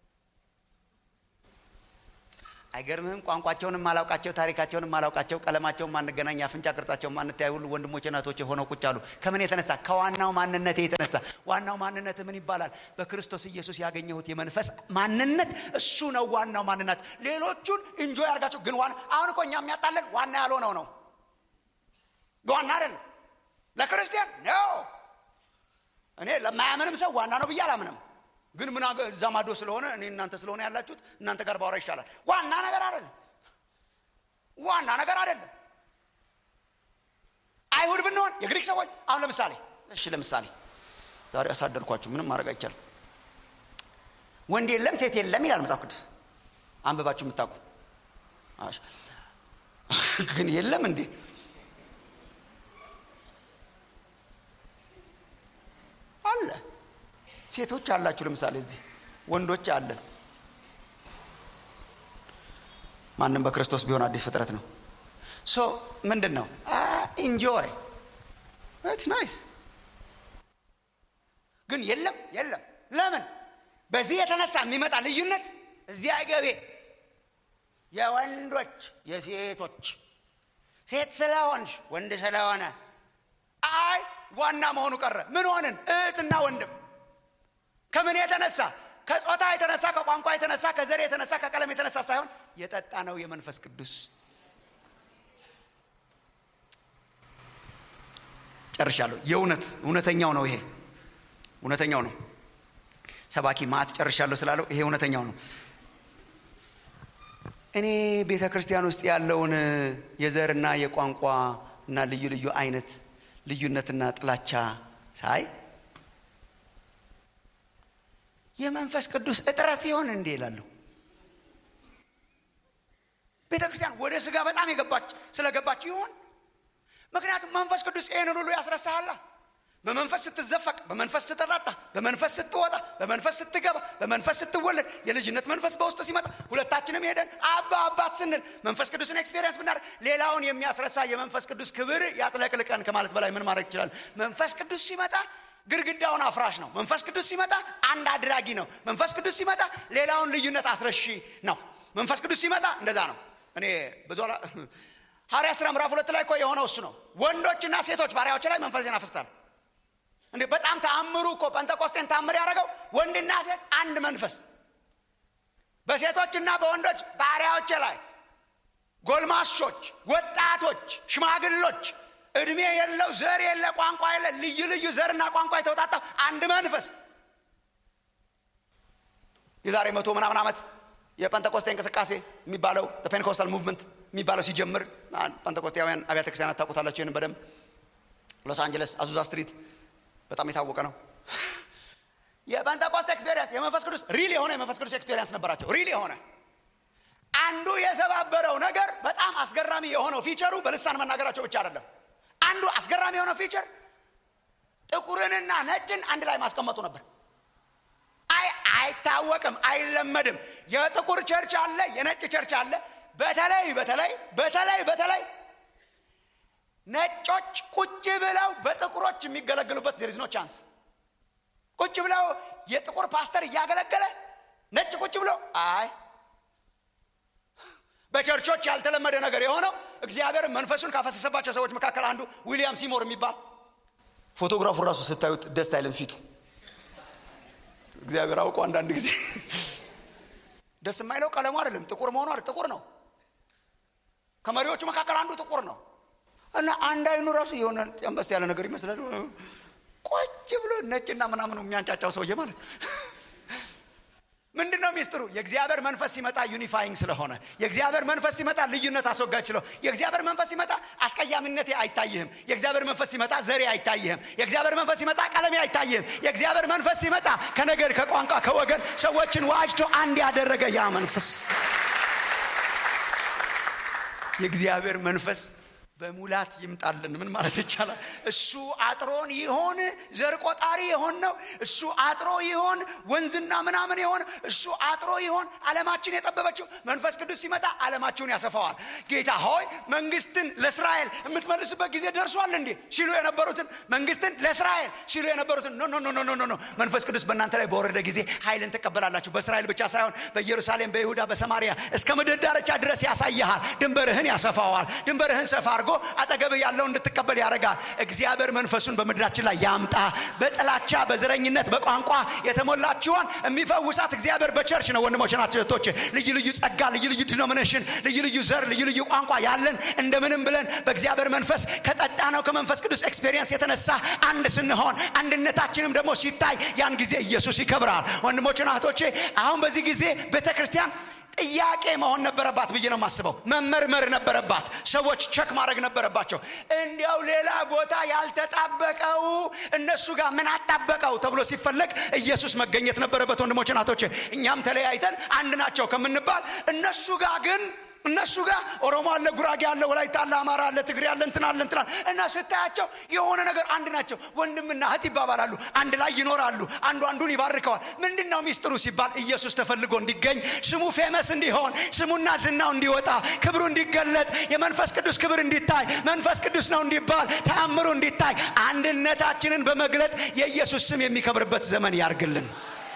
አይገርምህም ቋንቋቸውንም ማላውቃቸው ታሪካቸውንም ማላውቃቸው ቀለማቸውን ማንገናኝ አፍንጫ ቅርጻቸውን ማንተያይ ሁሉ ወንድሞች እናቶች ሆነው ቁጭ አሉ ከምን የተነሳ ከዋናው ማንነቴ የተነሳ ዋናው ማንነት ምን ይባላል በክርስቶስ ኢየሱስ ያገኘሁት የመንፈስ ማንነት እሱ ነው ዋናው ማንነት ሌሎቹን እንጆ ያርጋቸው ግን ዋና አሁን እኮ እኛ የሚያጣለን ዋና ያልሆነው ነው ዋና አይደለም ለክርስቲያን ነው እኔ ለማያምንም ሰው ዋና ነው ብዬ አላምንም ግን ምን እዛ ማዶ ስለሆነ እኔ እናንተ ስለሆነ ያላችሁት እናንተ ጋር ባወራ ይሻላል ዋና ነገር አይደለም ዋና ነገር አይደለም አይሁድ ብንሆን የግሪክ ሰዎች አሁን ለምሳሌ እሺ ለምሳሌ ዛሬ አሳደርኳችሁ ምንም ማድረግ አይቻልም ወንድ የለም ሴት የለም ይላል መጽሐፍ ቅዱስ አንብባችሁ የምታውቁ ግን የለም እንዴ አለ ሴቶች አላችሁ ለምሳሌ እዚህ ወንዶች አለን ማንም በክርስቶስ ቢሆን አዲስ ፍጥረት ነው ሶ ምንድን ነው ኢንጆይ ስ ናይስ ግን የለም የለም ለምን በዚህ የተነሳ የሚመጣ ልዩነት እዚህ አይገቤ የወንዶች የሴቶች ሴት ስለሆንሽ ወንድ ስለሆነ አይ ዋና መሆኑ ቀረ ምን ሆንን እህትና ወንድም ከምን የተነሳ ከጾታ የተነሳ ከቋንቋ የተነሳ ከዘር የተነሳ ከቀለም የተነሳ ሳይሆን የጠጣ ነው የመንፈስ ቅዱስ ጨርሻለሁ የእውነት እውነተኛው ነው ይሄ እውነተኛው ነው ሰባኪ ማት ጨርሻለሁ ስላለው ይሄ እውነተኛው ነው እኔ ቤተ ክርስቲያን ውስጥ ያለውን የዘርና የቋንቋ እና ልዩ ልዩ አይነት ልዩነትና ጥላቻ ሳይ የመንፈስ ቅዱስ እጥረት ይሆን እንዴ ይላለሁ ቤተ ክርስቲያን ወደ ስጋ በጣም የገባች ስለገባች ይሆን ምክንያቱም መንፈስ ቅዱስ ይህንን ሁሉ ያስረሳሃላ በመንፈስ ስትዘፈቅ በመንፈስ ስትጠጣ በመንፈስ ስትወጣ በመንፈስ ስትገባ በመንፈስ ስትወለድ የልጅነት መንፈስ በውስጥ ሲመጣ ሁለታችንም ሄደን አባ አባት ስንል መንፈስ ቅዱስን ኤክስፔሪንስ ብናደርግ ሌላውን የሚያስረሳ የመንፈስ ቅዱስ ክብር ያጥለቅልቀን ከማለት በላይ ምን ማድረግ ይችላል መንፈስ ቅዱስ ሲመጣ ግድግዳውን አፍራሽ ነው መንፈስ ቅዱስ ሲመጣ አንድ አድራጊ ነው መንፈስ ቅዱስ ሲመጣ ሌላውን ልዩነት አስረሺ ነው መንፈስ ቅዱስ ሲመጣ እንደዛ ነው እኔ ብዙ ሐዋርያ ስራ ምዕራፍ ሁለት ላይ እኮ የሆነው እሱ ነው ወንዶችና ሴቶች ባሪያዎች ላይ መንፈሴን አፈሳል እንዴ በጣም ተአምሩ እኮ ጴንጠቆስጤን ታምር ያደረገው ወንድና ሴት አንድ መንፈስ በሴቶችና በወንዶች ባሪያዎች ላይ ጎልማሶች ወጣቶች ሽማግሎች እድሜ የለው ዘር የለ ቋንቋ የለ ልዩ ልዩ ዘርና ቋንቋ የተወጣጣ አንድ መንፈስ የዛሬ መቶ ምናምን ዓመት የጴንጠቆስጤ እንቅስቃሴ የሚባለው ፔንኮስታል ሙቭመንት የሚባለው ሲጀምር ጴንጠቆስጤያውያን አብያተ ክርስቲያናት ታውቁታላቸው ይህን በደንብ ሎስ አንጀለስ አዙዛ ስትሪት በጣም የታወቀ ነው የጴንጠቆስት ኤክስፔሪንስ የመንፈስ ቅዱስ ሪል የሆነ የመንፈስ ቅዱስ ኤክስፔሪንስ ነበራቸው ሪል የሆነ አንዱ የሰባበረው ነገር በጣም አስገራሚ የሆነው ፊቸሩ በልሳን መናገራቸው ብቻ አይደለም አንዱ አስገራሚ የሆነው ፊቸር ጥቁርንና ነጭን አንድ ላይ ማስቀመጡ ነበር አይ አይታወቅም አይለመድም የጥቁር ቸርች አለ የነጭ ቸርች አለ በተለይ በተለይ በተለይ በተለይ ነጮች ቁጭ ብለው በጥቁሮች የሚገለግሉበት ዜርዝ ኖ ቻንስ ቁጭ ብለው የጥቁር ፓስተር እያገለገለ ነጭ ቁጭ ብሎ አይ በቸርቾች ያልተለመደ ነገር የሆነው እግዚአብሔር መንፈሱን ካፈሰሰባቸው ሰዎች መካከል አንዱ ዊሊያም ሲሞር የሚባል ፎቶግራፉ ራሱ ስታዩት ደስ አይልም ፊቱ እግዚአብሔር አውቀው አንዳንድ ጊዜ ደስ የማይለው ቀለሙ አይደለም ጥቁር መሆኑ አይደል ጥቁር ነው ከመሪዎቹ መካከል አንዱ ጥቁር ነው እና አንድ አይኑ ራሱ የሆነ ጨንበስ ያለ ነገር ይመስላል ቁጭ ብሎ ነጭና ምናምኑ የሚያንጫጫው ሰውዬ ማለት ምንድን ነው ሚስጥሩ የእግዚአብሔር መንፈስ ሲመጣ ዩኒፋይንግ ስለሆነ የእግዚአብሔር መንፈስ ሲመጣ ልዩነት አስወጋጅ ስለ የእግዚአብሔር መንፈስ ሲመጣ አስቀያሚነቴ አይታይህም የእግዚአብሔር መንፈስ ሲመጣ ዘሬ አይታይህም የእግዚአብሔር መንፈስ ሲመጣ ቀለሜ አይታይህም የእግዚአብሔር መንፈስ ሲመጣ ከነገድ ከቋንቋ ከወገን ሰዎችን ዋጅቶ አንድ ያደረገ ያ መንፈስ የእግዚአብሔር መንፈስ በሙላት ይምጣልን ምን ማለት ይቻላል እሱ አጥሮን ይሆን ዘር ቆጣሪ የሆን ነው እሱ አጥሮ ይሆን ወንዝና ምናምን የሆን እሱ አጥሮ ይሆን አለማችን የጠበበችው መንፈስ ቅዱስ ሲመጣ አለማችሁን ያሰፋዋል ጌታ ሆይ መንግስትን ለእስራኤል የምትመልስበት ጊዜ ደርሷል እንዴ ሲሉ የነበሩትን መንግስትን ለእስራኤል ሲሉ የነበሩትን ኖ ኖ ኖ ኖ ኖ መንፈስ ቅዱስ በእናንተ ላይ በወረደ ጊዜ ኃይልን ትቀበላላችሁ በእስራኤል ብቻ ሳይሆን በኢየሩሳሌም በይሁዳ በሰማሪያ እስከ ምድር ዳርቻ ድረስ ያሳይሃል ድንበርህን ያሰፋዋል ድንበርህን ሰፋ አድርጎ አጠገብህ ያለው እንድትቀበል ያደርጋል እግዚአብሔር መንፈሱን በምድራችን ላይ ያምጣ በጥላቻ በዘረኝነት በቋንቋ የተሞላችኋን የሚፈውሳት እግዚአብሔር በቸርች ነው ወንድሞች ናቸው እህቶች ልዩ ልዩ ጸጋ ልዩ ልዩ ዲኖሚኔሽን ልዩ ልዩ ዘር ልዩ ልዩ ቋንቋ ያለን እንደምንም ብለን በእግዚአብሔር መንፈስ ከጠጣ ነው ከመንፈስ ቅዱስ ኤክስፔሪየንስ የተነሳ አንድ ስንሆን አንድነታችንም ደግሞ ሲታይ ያን ጊዜ ኢየሱስ ይከብራል ወንድሞችና እህቶቼ አሁን በዚህ ጊዜ ቤተ ክርስቲያን ጥያቄ መሆን ነበረባት ብዬ ነው የማስበው መመርመር ነበረባት ሰዎች ቸክ ማድረግ ነበረባቸው እንዲያው ሌላ ቦታ ያልተጣበቀው እነሱ ጋር ምን አጣበቀው ተብሎ ሲፈለግ ኢየሱስ መገኘት ነበረበት ወንድሞች ናቶች እኛም ተለያይተን አንድ ናቸው ከምንባል እነሱ ጋር ግን እነሱ ጋር ኦሮሞ አለ ጉራጌ አለ ወላይታ አለ አማራ አለ ትግሬ አለ እንትን አለ እንትን አለ እና ስታያቸው የሆነ ነገር አንድ ናቸው ወንድምና እህት ይባባላሉ አንድ ላይ ይኖራሉ አንዱ አንዱን ይባርከዋል ምንድን ነው ሚስጥሩ ሲባል ኢየሱስ ተፈልጎ እንዲገኝ ስሙ ፌመስ እንዲሆን ስሙና ዝናው እንዲወጣ ክብሩ እንዲገለጥ የመንፈስ ቅዱስ ክብር እንዲታይ መንፈስ ቅዱስ ነው እንዲባል ተአምሩ እንዲታይ አንድነታችንን በመግለጥ የኢየሱስ ስም የሚከብርበት ዘመን ያርግልን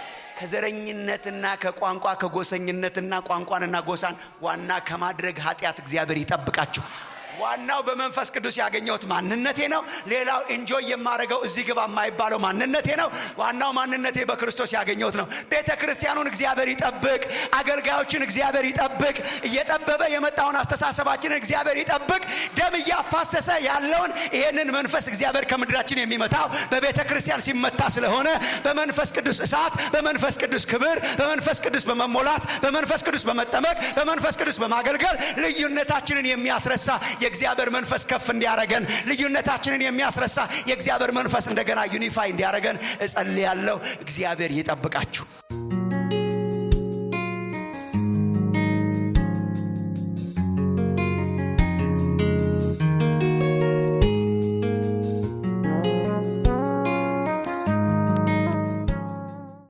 ከዘረኝነትና ከቋንቋ ከጎሰኝነትና ቋንቋንና ጎሳን ዋና ከማድረግ ኃጢአት እግዚአብሔር ይጠብቃችሁ ዋናው በመንፈስ ቅዱስ ያገኘሁት ማንነቴ ነው ሌላው ኢንጆይ የማደርገው እዚህ ግባ የማይባለው ማንነቴ ነው ዋናው ማንነቴ በክርስቶስ ያገኘሁት ነው ቤተ ክርስቲያኑን እግዚአብሔር ይጠብቅ አገልጋዮችን እግዚአብሔር ይጠብቅ እየጠበበ የመጣውን አስተሳሰባችንን እግዚአብሔር ይጠብቅ ደም እያፋሰሰ ያለውን ይሄንን መንፈስ እግዚአብሔር ከምድራችን የሚመታው በቤተ ክርስቲያን ሲመታ ስለሆነ በመንፈስ ቅዱስ እሳት በመንፈስ ቅዱስ ክብር በመንፈስ ቅዱስ በመሞላት በመንፈስ ቅዱስ በመጠመቅ በመንፈስ ቅዱስ በማገልገል ልዩነታችንን የሚያስረሳ የእግዚአብሔር መንፈስ ከፍ እንዲያረገን ልዩነታችንን የሚያስረሳ የእግዚአብሔር መንፈስ እንደገና ዩኒፋይ እንዲያረገን እጸልያለሁ እግዚአብሔር ይጠብቃችሁ